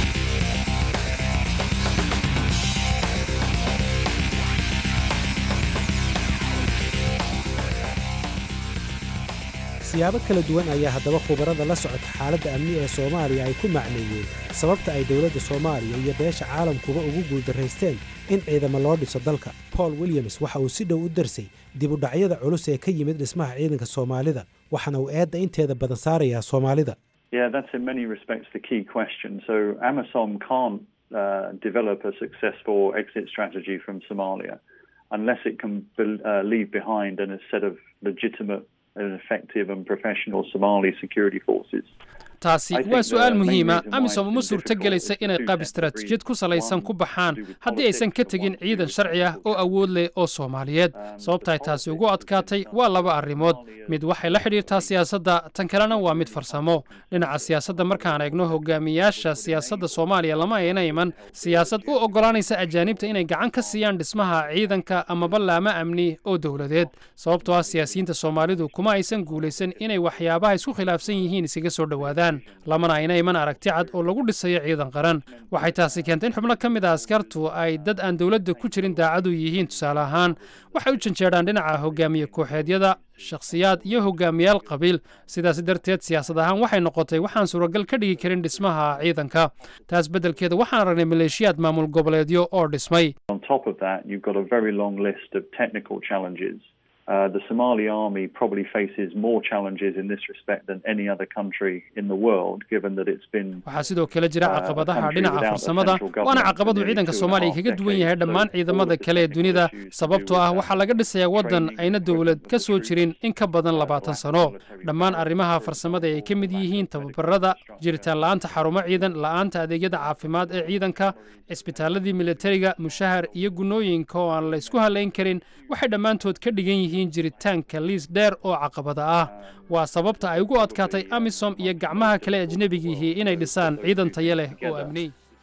siyaabo kala duwan ayaa haddaba khubarada la socota xaaladda amni ee soomaaliya ay ku macneeyeen sababta ay dowladda soomaaliya iyo beesha caalamkuba ugu guuldaraysteen in ciidamo loo dhiso dalka paul williams waxa uu si dhow u darsay dib u dhacyada culus ee ka yimid dhismaha ciidanka soomaalida waxaana uu eedda inteeda badan saarayaa soomaalida Yeah, that's in many respects the key question. So AMISOM can't uh, develop a successful exit strategy from Somalia unless it can be- uh, leave behind a set of legitimate and effective and professional Somali security forces. taasi waa su-aal muhiima amisom uma suurtogelaysa inay qaab istaraatiijiyad ku salaysan ku baxaan haddii aysan ka tegin ciidan sharci ah oo awood leh oo soomaaliyeed sababta ay taasi ugu adkaatay waa laba arrimood mid waxay la xidhiirtaa siyaasadda tan kalena waa mid farsamo dhinaca siyaasadda markaan eegno hogaamiyaasha siyaasadda soomaaliya lama ayna iman siyaasad u oggolaanaysa ajaanibta inay gacan ka siiyaan dhismaha ciidanka amaba laama amni oo dowladeed sababtoo ah siyaasiyiinta soomaalidu kuma aysan guulaysan inay waxyaabaha isku khilaafsan yihiin isaga soo dhowaadaan lamana ayna iman aragti cad oo lagu dhisayo ciidan qaran waxay taasi keentay in xubno ka mid a askartu ay dad aan dowladda ku jirin daacadu yihiin tusaale ahaan waxay u janjeedhaan dhinaca hogaamiye kooxeedyada shakhsiyaad iyo hogaamiyaal qabiil sidaas darteed siyaasad ahaan waxay noqotay waxaan suuragal ka dhigi karin dhismaha ciidanka taas beddelkeeda waxaan aragnay maleeshiyaad maamul goboleedyo oo dhismay On top of that, you've got a very long list of technical challenges. Uh, the Somali army probably faces more challenges in this respect than any other country in the world, given that it's been waxaa sidoo kale jira caqabadaha dhinaca farsamada waana caqabadu ciidanka soomaaliya kaga duwan yahay dhammaan ciidamada kale ee dunida sababtoo ah waxaa laga dhisayaa waddan ayna dowlad ka soo jirin in ka badan labaatan sano dhammaan arrimaha farsamada ay ka mid yihiin tababarada jiritaan la'aanta xarumo ciidan la'aanta adeegyada caafimaad ee ciidanka cisbitaaladii militariga mushahar iyo gunnooyinka oo aan la isku halayn karin waxay dhammaantood ka dhigan yihiin jiritaanka liis dheer oo caqabada ah waa sababta ay ugu adkaatay amisom iyo gacmaha kale ajnebigihii inay dhisaan ciidan tayo leh oo amni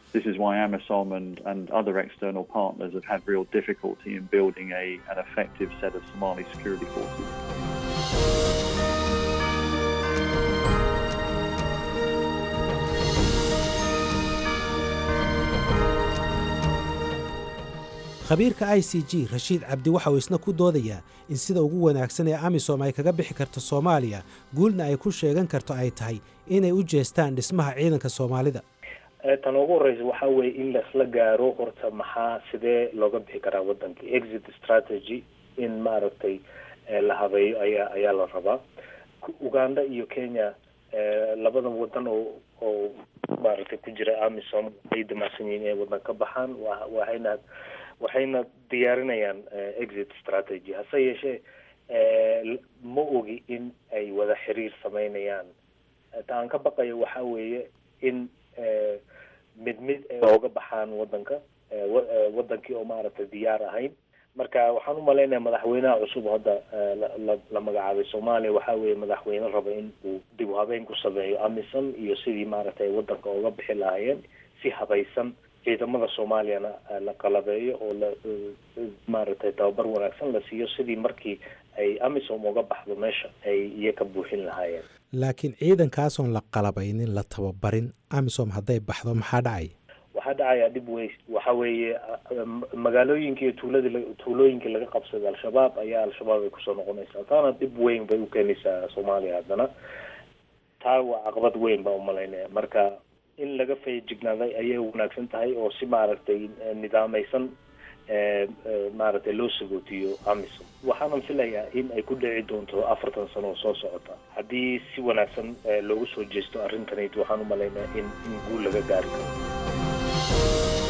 This is why AMISOM and, and other external partners have had real difficulty in building a, an effective set of Somali security forces. khabiirka i c g rashiid cabdi waxa uu isna ku doodayaa in sida ugu wanaagsan ee amisom ay kaga bixi karto soomaaliya guulna ay ku sheegan karto ay tahay inay u jeestaan dhismaha ciidanka soomaalida tan ugu horeysa waxa weeye in laisla gaaro horta maxaa sidee looga bixi karaa wadanka exit strategy in maaragtay la habeeyo ayaa ayaa la rabaa uganda iyo kenya labadan wadan oo oo maaragtay ku jira amisom ay damacsan yihiin inay wadan ka baxaan wa waxayna waxayna diyaarinayaan exit strategy hase yeeshee ma ogi in ay wada xiriir sameynayaan ta aan ka baqayo waxa weeye in mid mid ay ooga baxaan wadanka wadankii oo maaragtay diyaar ahayn marka waxaan umalaynaya madaxweynaha cusub hadda la magacaabay soomaaliya waxa weeye madaxweyne raba in uu dib u habeyn ku sameeyo amisom iyo sidii maaragtay wadanka ooga bixi lahaayeen si habaysan ciidamada soomaaliyana la qalabeeyo oo la maaragtay tababar wanaagsan la siiyo sidii markii ay amisom uga baxdo meesha ay iyaga buuxin lahaayeen laakiin ciidankaasoon la qalabaynin la tababarin amisom hadday baxdo maxaa dhacaya waxaa dhacaya dhib wey waxa weeye magaalooyinka iyo tuuladi tuulooyinkii laga qabsaday al-shabaab ayaa al-shabaab ay kusoo noqonaysaa taana dhib weyn bay u keenaysaa soomaaliya haddana taa waa caqabad weyn baa umalaynaya marka in laga feejignaaday ayay wanaagsan tahay oo si maaragtay nidaamaysan maaragtay loo sagootiyo amisom waxaanan filayaa in ay ku dhici doonto afartan sano oo soo socota haddii si wanaagsan loogu soo jeesto arrintanayt waxaan umalaynaya in in guul laga gaari karo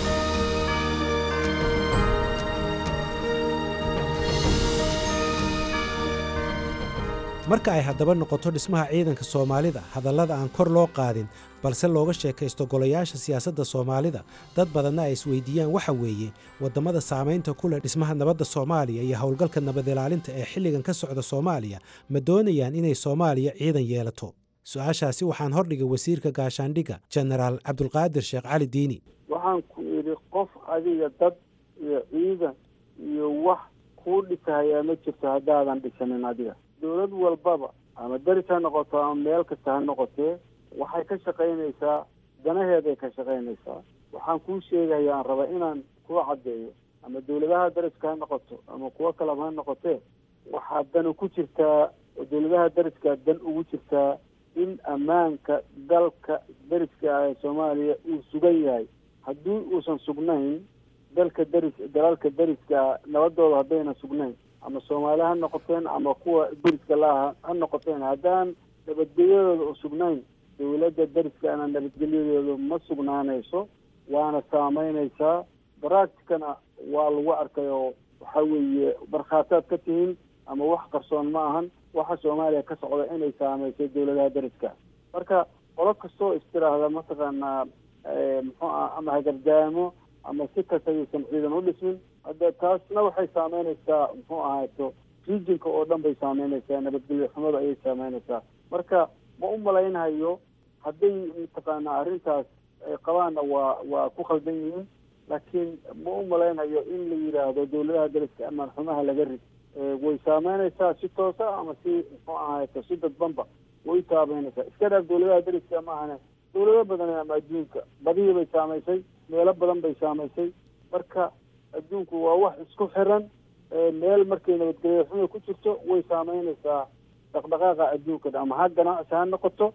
marka ay haddaba noqoto dhismaha ciidanka soomaalida hadallada aan kor loo qaadin balse looga sheekaysto golayaasha siyaasadda soomaalida dad badanna ay isweydiiyaan waxa weeye waddamada saamaynta ku leh dhismaha nabadda soomaaliya iyo howlgalka nabad ilaalinta ee xilligan ka socda soomaaliya ma doonayaan inay soomaaliya ciidan yeelato su-aashaasi waxaan hordhigay wasiirka gaashaandhigga jenaraal cabdulqaadir sheekh cali diini waxaan ku idhi qof adiga dad iyo ciidan iyo wax kuu dhisahayaa ma jirto haddaadan dhisanin adiga dowlad walbaba ama deris ha noqoto ama meel kasta ha noqotee waxay ka shaqaynaysaa danaheeday ka shaqaynaysaa waxaan kuu sheegaya aan raba inaan kuu caddeeyo ama dowladaha deriska ha noqoto ama kuwo kaleba ha noqotee waxaa dan ku jirtaa dowladaha deriskaa dan ugu jirtaa in ammaanka dalka deriska ah ee soomaaliya uu sugan yahay haddii uusan sugnayn dalka deris dalalka deriska nabadooda haddayna sugnayn ama soomaali ha noqoteen ama kuwa deriska laaha ha noqoteen haddaan nabadgelyadooda u sugnayn dowladda deriskaana nabadgelyadooda ma sugnaanayso waana saameynaysaa baracticana waa lagu arkay oo waxa weeye markhaataad ka tihiin ama wax qarsoon ma ahan waxa soomaaliya ka socda inay saameysay dowladaha deriska marka qolo kastoo istiraahda mataqaanaa muxuu ah ama hagardaamo ama si kasta ayuusan ciidan u dhismin hadda taasna waxay saameynaysaa muxuu ahaato regionka oo dhan bay saameynaysaa nabadgelyo xumada ayay saameynaysaa marka ma u malaynhayo hadday mataqaanaa arrintaas ay qabaanna waa waa ku khaldan yihiin laakiin ma u malaynhayo in la yidhaahdo dowladaha deriska amaan xumaha laga rid way saameynaysaa si toosa ama si muxuu ahaato si dadbanba way saameynaysaa iska dhaaf dowladaha deriska maahane dowlado badan ama adduunka badihii bay saamaysay meelo badan bay saamaysay marka adduunku waa wax isku xiran meel markay nabadgelyo xuma ku jirto way saameynaysaa dhaqdhaqaaqa adduunka ama xag ganacsi ha noqoto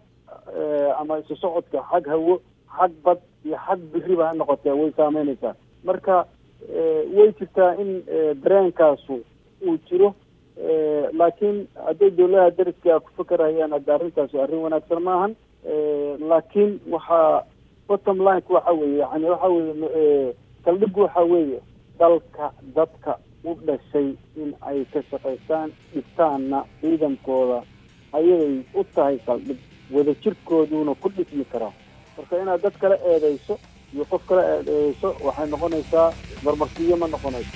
ama isu socodka xag hawo xag bad iyo xag biriba ha noqotee way saameynaysaa marka way jirtaa in dareenkaasu uu jiro laakiin hadday dowladaha deriska ku fakerayaan hadda arrintaasi arrin wanaagsan maahan laakiin waxaa bottom lineka waxa weeye yani waxa weeye saldhigu waxa weeye dalka dadka u dhashay in ay ka shaqaystaan dhigtaanna ciidankooda ayagay u tahay saldhig wadajirkooduna ku dhismi karaa marka inaad dad kala eedeyso iyo qof kala eedeyso waxay noqonaysaa marmarsiyo ma noqonayso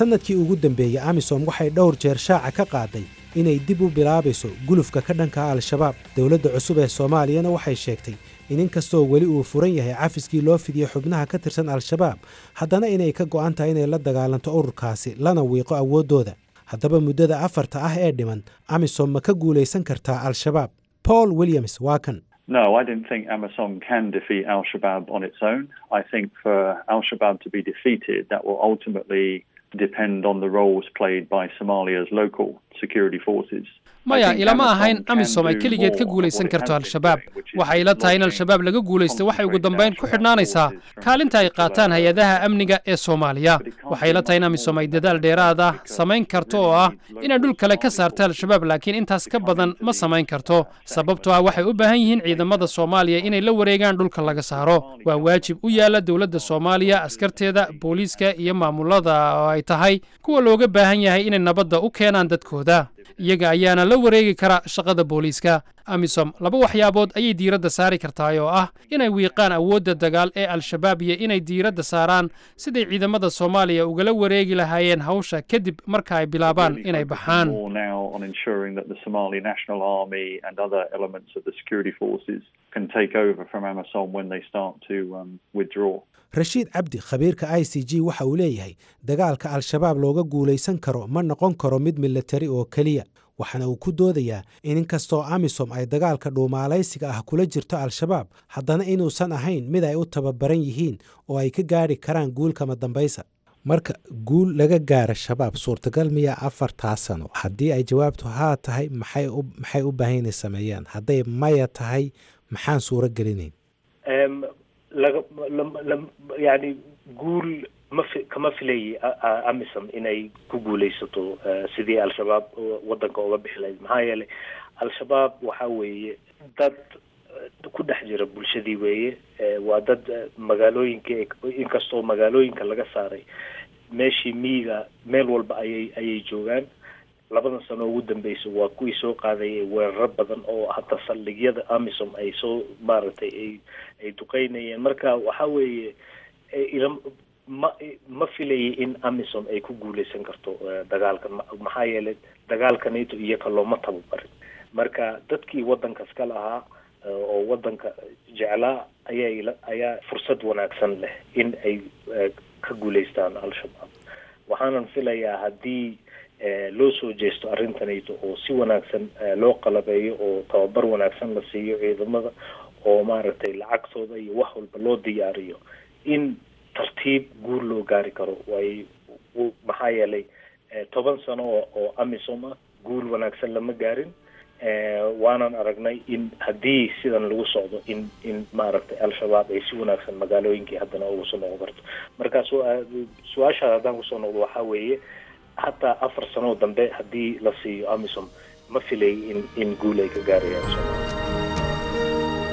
sannadkii ugu dambeeyey amisom waxay dhowr jeer shaaca ka qaaday inay dib u bilaabayso gulufka ka dhanka al-shabaab dowladda cusub ee soomaaliyana waxay sheegtay in inkastoo weli uu furan yahay cafiskii loo fidiyey xubnaha ka tirsan al-shabaab haddana inay ka go'an tahay inay la dagaalanto ururkaasi lana wiiqo awooddooda haddaba muddada afarta ah ee dhiman amisom ma ka guulaysan kartaa al-shabaab paul williams waa kan No, I didn't think AMISOM can defeat Al Shabaab on its own. I think for Al Shabaab to be defeated, that will ultimately depend on the roles played by Somalia's local security forces. maya ilama ahayn amisom ay keligeed ka guulaysan karto al-shabaab waxay ila tahay in al-shabaab laga guulaysto waxay ugu dambayn ku xidhnaanaysaa kaalinta ay qaataan hay-adaha amniga ee soomaaliya waxay ila tahay in amisom ay dadaal dheeraad ah samayn karto oo ah inay dhul kale ka saarta al-shabaab laakiin intaas ka badan ma samayn karto sababtoo ah waxay u baahan yihiin ciidamada soomaaliya inay la wareegaan dhulka laga saaro waa waajib u yaala dowladda soomaaliya askarteeda booliiska iyo maamulada oo ay tahay kuwa looga baahan yahay inay nabadda u keenaan dadkooda iyaga ayaana la wareegi kara shaqada booliiska amisom laba waxyaabood ayay diiradda saari kartaa oo ah inay wiiqaan awoodda dagaal ee al-shabaab iyo inay diiradda saaraan siday ciidamada soomaaliya ugala wareegi lahaayeen hawsha kadib marka ay bilaabaan inay baxaan More now on ensuring that the Somali National Army and other elements of the security forces can take over from AMISOM when they start to um, withdraw. rashiid cabdi khabiirka i c g waxa uu leeyahay dagaalka al-shabaab looga guulaysan karo ma noqon karo mid milatari oo keliya waxaana uu ku doodayaa in inkastoo amisom ay dagaalka dhuumaalaysiga ah kula jirto al-shabaab haddana inuusan ahayn mid ay u tababaran yihiin oo ay ka gaadhi karaan guul kama dambaysa marka guul laga gaara shabaab suurtagal miyaa afartaa sano haddii ay jawaabtu haa tahay maxay u maxay u baahan inay sameeyaan hadday maya tahay maxaan suuro gelinayn Em, laga lam- lam- yani guul ma fi- kama filayay a- a- amisom inay ku guulaysato eh, sidii al-shabaab wadanka uga bixi lahayd maxaa yeelay al-shabaab waxa weeye dad eh, ku dhex jira bulshadii weeye Eh, waa dad eh, magaalooyinka inkastoo magaalooyinka laga saaray meeshii miyiga meel walba ayay ayay joogaan labadan sano ugu dambeysa waa kuwii soo qaadayay weeraro badan oo hata saldhigyada amisom ay soo maaragtay ay ay duqeynayeen marka waxa weeye eh, ila ma ma filayay in amisom ay ku guuleysan karto eh, dagaalkan Ma- maxaa yeelay dagaalkanito iyaga looma tababarin marka dadkii wadankas ka lahaa eh, oo wadanka jeclaa ayaa ila- ayaa fursad wanaagsan leh in ay eh, ka guuleystaan al-shabaab waxaanan filayaa haddii eh, loo soo jeesto arrintanayto oo si wanaagsan eh, loo qalabeeyo oo tababar wanaagsan la siiyo ciidamada oo maaragtay lacagtooda iyo wax walba loo diyaariyo in tartiib guur loo gaari karo way u- maxaa yeelay eh, toban sano oo oo amisom ah guul wanaagsan lama gaarin Eh, waanan aragnay in haddii sidan lagu socdo in in maaragtay al-shabaab ay si wanaagsan magaalooyinkii haddana ugu soo noqon karto marka su- su-aasha haddaan kusoo noqdo waxaa weeye hataa afar sanoo dambe haddii la siiyo amisom ma filay in in guul ay ka gaarayaan Soomaaliya.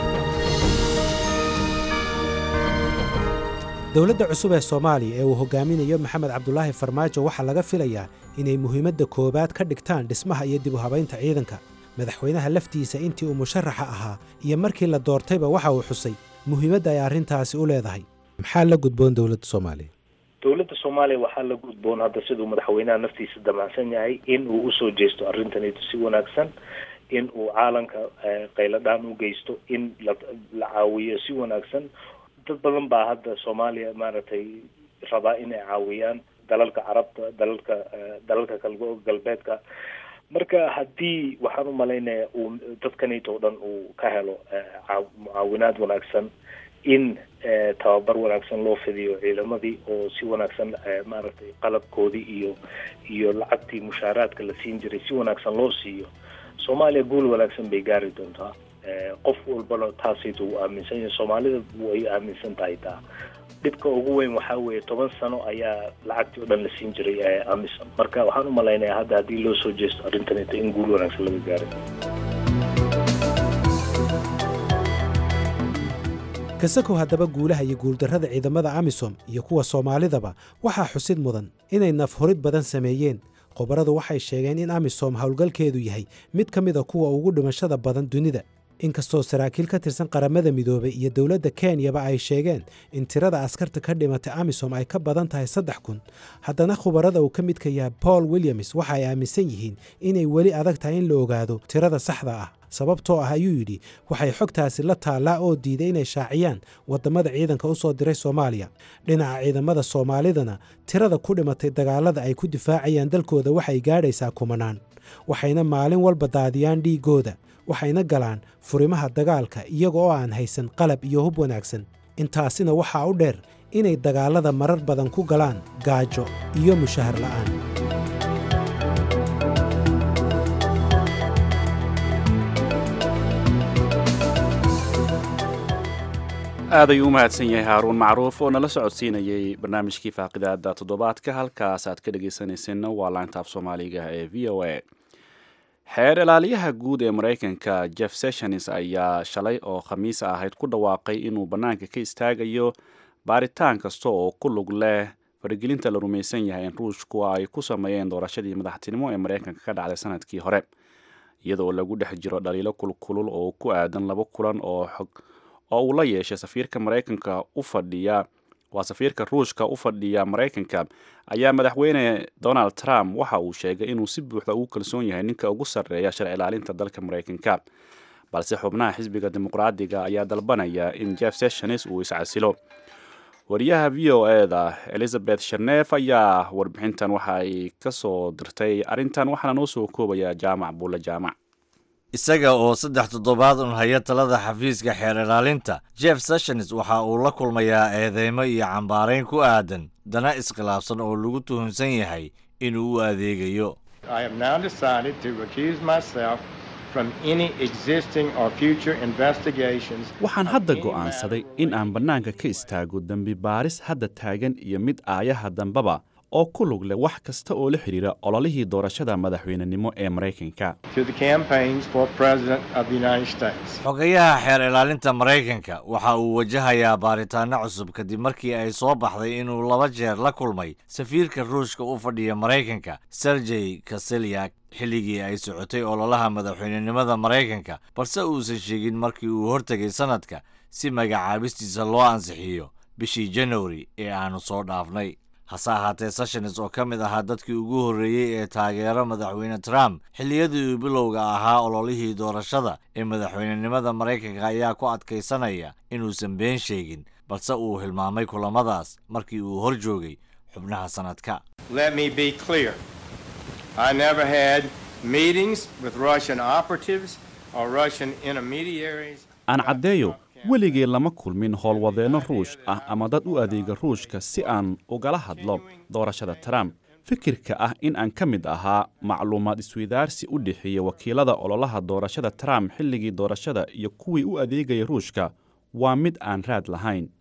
dowladda cusub ee soomaaliya ee uu hogaaminayo maxamed cabdulaahi farmaajo waxaa laga filayaa inay muhiimadda koowaad ka dhigtaan dhismaha iyo dib u habaynta ciidanka madaxweynaha laftiisa intii uu musharaxa ahaa iyo markii la doortayba waxa uu xusay muhiimadda ay arrintaasi u leedahay maxaa la gudboon dowladda soomaaliya dowladda soomaaliya waxaa la gudboon hadda siduu madaxweynaha naftiisa damacsan yahay in uu usoo jeesto arrintanito si wanaagsan in uu caalanka eh, qayladhaan u geysto in la la caawiyo si wanaagsan dad badan baa hadda soomaaliya maaragtay rabaa inay caawiyaan dalalka carabta dalalka eh, dalalka kalgo galbeedka marka haddii waxaan u malaynayaa uu dadkanito o dhan uu ka helo eh, caaw- mucaawinaad wanaagsan in eh, tababar wanaagsan loo fidiyo ciidamadii oo si wanaagsan eh, maaragtay qalabkoodii iyo iyo lacagtii mushaaraadka la siin jiray si wanaagsan loo siiyo soomaaliya guul wanaagsan bay gaari doontaa Eh, qof walbana taasayta uu aaminsan yahay soomaalida way aaminsan tahay taa dhibka ugu weyn waxaa weeye toban sano ayaa lacagtii o dhan la siin jiray eh, amisom marka waxaan u malaynayaa hadda haddii loo soo jeesto arrintanita in guul wanaagsan laga gaaray kasakow haddaba guulaha iyo guuldarrada ciidamada amisom iyo kuwa soomaalidaba waxaa xusid mudan inay nafhurid badan sameeyeen khubaradu waxay sheegeen in amisom howlgalkeedu yahay mid ka mida kuwa ugu dhimashada badan dunida inkastoo saraakiil ka tirsan qaramada midoobay iyo dowladda kenyaba ay sheegeen in tirada askarta ka dhimatay amisom ay ka badan tahay saddex kun haddana khubarada uu ka midka yahay paul williams waxa ay aaminsan yihiin inay weli adag tahay in la ogaado tirada saxda ah sababtoo ah ayuu yidhi waxay xogtaasi la taallaa oo diiday inay shaaciyaan waddamada ciidanka u soo diray soomaaliya dhinaca ciidamada soomaalidana tirada ku dhimatay dagaalada ay ku difaacayaan dalkooda waxay gaadhaysaa kumanaan waxayna maalin walba daadiyaan dhiiggooda waxayna galaan furimaha dagaalka iyaga oo aan haysan qalab iyo hub wanaagsan intaasina waxaa u dheer inay dagaalada marar badan ku galaan gaajo iyo mushahar la'aan aad ayuu u mahadsan yahay haaruun macruuf oo nala socodsiinayay barnaamijkii faaqidaada toddobaadka halkaas aad ka dhegaysanayseena waa laantaaf soomaaliga ee v o a xeer ilaaliyaha guud ee maraykanka jeff sessions ayaa shalay oo khamiis ahayd ku dhawaaqay inuu bannaanka ka istaagayo baaritaan kasta oo ku lug leh faragelinta la rumaysan yahay in ruushku ay ku sameeyeen doorashadii madaxtinimo ee maraykanka ka dhacday sanadkii hore iyadoo lagu dhex jiro dhaliilo kulkulul oo ku aadan laba kulan oo xog oo uu la yeeshay safiirka maraykanka u fadhiya waa safiirka ruushka u fadhiya maraykanka ayaa madaxweyne donald trump waxa uu sheegay inuu si buuxda ugu kalsoon yahay ninka ugu sarreeya sharci ilaalinta dalka maraykanka balse xubnaha xisbiga dimuqraadiga ayaa dalbanaya in jeff sessions uu iscasilo wariyaha v o eda elizabeth sharnef ayaa warbixintan waxa ay ka soo dirtay arrintan waxaana noo soo koobaya jaamac buulle jaamac isaga oo saddex toddobaad un haya talada xafiiska xeer ilaalinta jeff sessions waxa uu la kulmayaa eedeymo iyo cambaarayn ku aadan dana iskhilaafsan oo lagu tuhunsan yahay inuu u adeegayo waxaan hadda go'aansaday in aan bannaanka ka istaago dembi baaris hadda taagan iyo mid aayaha dambaba oo ku lug leh wax kasta oo la xidhiira ololihii doorashada madaxweynenimo ee maraykanka xogayaha xeer ilaalinta maraykanka waxa uu wajahayaa baaritaanno cusub kadib markii ay soo baxday inuu laba jeer la kulmay safiirka ruushka u fadhiya maraykanka sergey kaselyak xilligii ay socotay ololaha madaxweynenimada maraykanka balse uusan sheegin markii uu hortegay sanadka si magacaabistiisa loo ansixiyo bishii januari ee aanu soo dhaafnay hase ahaatee sessions oo ka mid ahaa dadkii ugu horreeyey ee taageero madaxweyne trump xilliyadii uu bilowga ahaa ololihii doorashada ee madaxweynenimada maraykanka ayaa ku adkaysanaya inuusan been sheegin balse uu hilmaamay kulamadaas markii uu hor joogay xubnaha sanadka aan caddeeyo weligee lama kulmin howlwadeenno ruush ah ama dad u adeega ruushka si aan ugala hadlo doorashada trump fikirka ah in aan ka mid ahaa macluumaad isweydaarsi u dhexeeya wakiilada ololaha doorashada trump xilligii doorashada iyo kuwii u adeegaya ruushka waa mid aan raad lahayn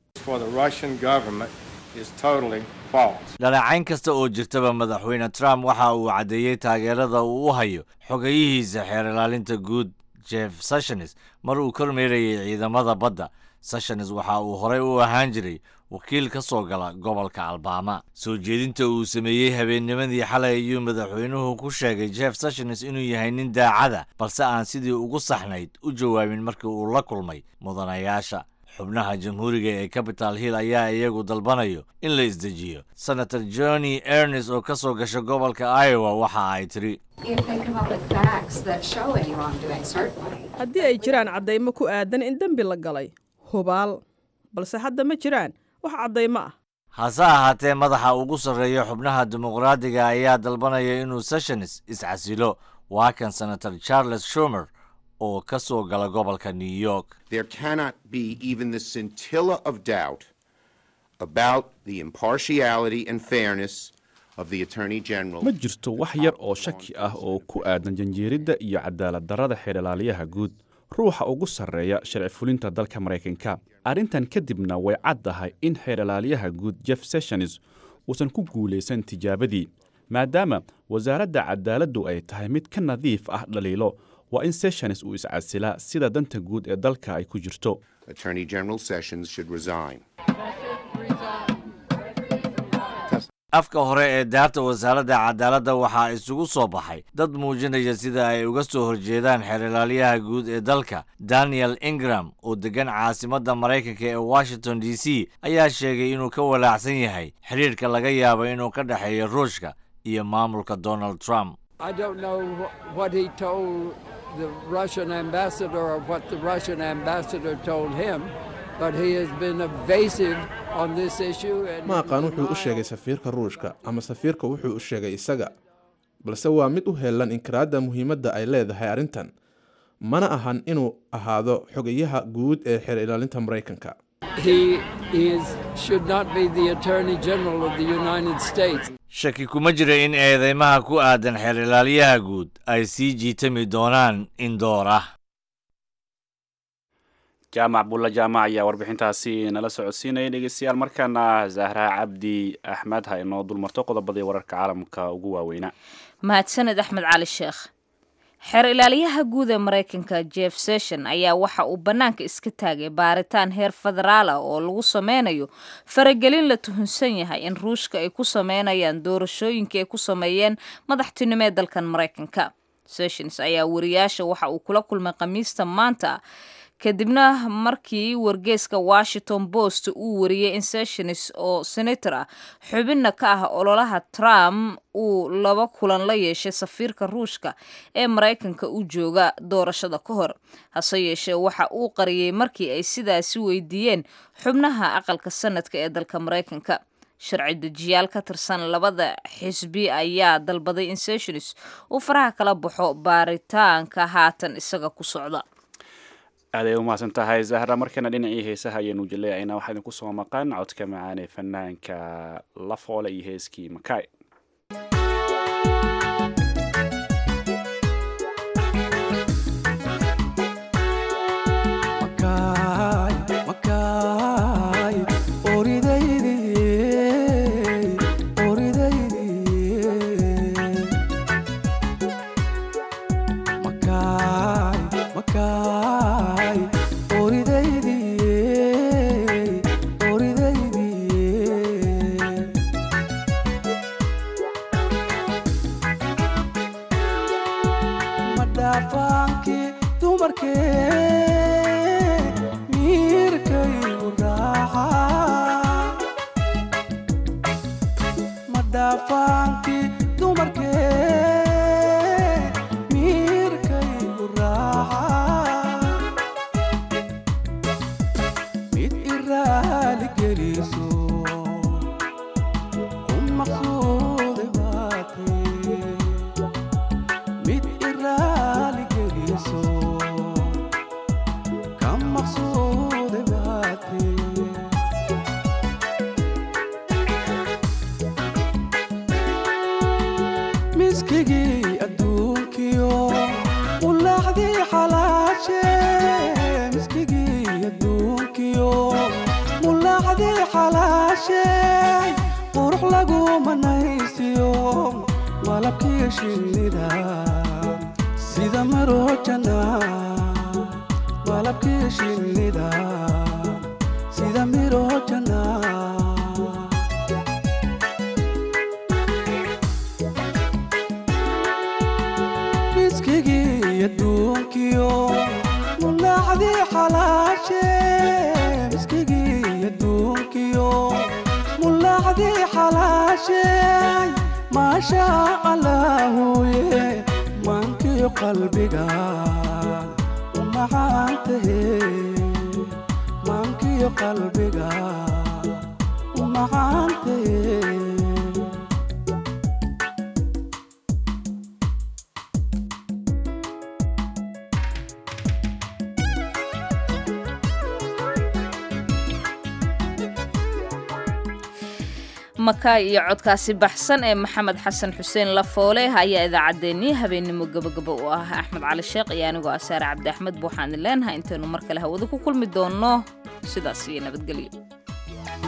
dhaleecayn kasta oo jirtaba madaxweyne trump waxa uu caddeeyey taageerada uu u hayo xogayihiisa xeer ilaalinta guud jeff sessions mar uu kormeerayay ciidamada badda sessions waxa uu horey u ahaan jiray wakiil ka soo gala gobolka albaama soo jeedinta uu sameeyey habeennimadii xalay ayuu madaxweynuhu ku sheegay jeff sessions inuu yahay nin daacada balse aan sidii ugu saxnayd u jawaabin markii uu la kulmay mudanayaasha xubnaha jamhuuriga ee capital hill ayaa iyagu dalbanayo in la isdejiyo senator johnny ernest oo ka soo gasha gobolka iowa waxa ay tiri haddii ay jiraan caddaymo ku aadan in dembi la galay hubaal balse hadda ma jiraan wax caddaymo ah hase ahaatee madaxa ugu sarreeya xubnaha dimuqraadiga ayaa dalbanaya inuu sessions iscasilo waa kan senator charles schumer oo ka soo gala gobolka new york there cannot be even the scintilla of doubt about the impartiality and fairness of the attorney general ma jirto wax yar oo shaki ah oo ku aadan janjeeridda iyo cadaalad darrada xeerlaaliyaha guud ruuxa ugu sarreeya sharci fulinta dalka maraykanka arrintan kadibna way caddahay in xeerlaaliyaha guud jeff sessions uusan ku guulaysan tijaabadii maadaama wasaaradda cadaaladdu ay tahay mid ka nadiif ah dhaliilo waa in sessions uu iscasilaa sida danta guud ee dalka ay ku jirto attorney general sessions should resign afka hore ee daarta wasaaradda cadaaladda waxaa isugu soo baxay dad muujinaya sida ay uga soo horjeedaan xeerilaalyaha guud ee dalka daniel ingram oo deggan caasimadda maraykanka ee washington d c ayaa sheegay inuu ka walaacsan yahay xiriirka laga yaabo inuu ka dhexeeyo ruushka iyo maamulka donald trump I don't know wh- what he told the Russian ambassador or what the Russian ambassador told him, but he has been evasive on this issue. And ma aqaan wuxuu u sheegay safiirka ruushka ama safiirka wuxuu u sheegay isaga balse waa mid u heellan inkiraadda muhiimadda ay leedahay arrintan mana ahan inuu ahaado xogayaha guud ee xeer ilaalinta maraykanka he is should not be the Attorney General of the United States. shaki kuma jira in eedeymaha ku aadan xeer ilaalyaha guud ay sii jiitami doonaan in door ah jaamac bulla jaamac ayaa warbixintaasi nala socodsiinaya dhegeystayaal markaana zahra cabdi axmed ha inoo dulmarto qodobadii wararka caalamka ugu waaweynaa mahadsaned axmed cali sheekh xeer ilaaliyaha guud ee maraykanka jeff session ayaa waxa uu bannaanka iska taagay baaritaan heer federaal ah oo lagu sameynayo faragelin la tuhunsan yahay in ruushka ay ku sameynayaan doorashooyinka ay ku sameeyeen madaxtinimo ee dalkan maraykanka sessions ayaa wariyaasha waxa uu kula kulmay khamiista maanta kadibna markii wargeeska washington post uu wariyey in sessions oo senator ah xubinna ka ah ololaha trump uu laba kulan la yeeshay safiirka ruushka ee maraykanka u jooga doorashada ka hor hase yeeshee waxa uu qariyey markii ay sidaasi weydiiyeen xubnaha aqalka sanadka ee dalka maraykanka sharci dejiyaal ka tirsan labada xisbi ayaa dalbaday in sessions uu faraha kala baxo baaritaanka haatan isaga ku socda aaday u mahadsan tahay zahra markana dhinacii heesaha ayaanu jaleecaynaa waxaa idinku soo maqan codka macaan ee fanaanka lafoole iyo heeskii makaay makaay iyo codkaasi baxsan ee maxamed xasan xuseen lafoole ayaa idaacaddeenii habeennimo gabagaba u ah axmed cali sheekh iyo anigoo asaare cabdi axmed buuxaan idin leenahay intaynu mar kale hawada ku kulmi doonno sidaas iyo nabadgelyo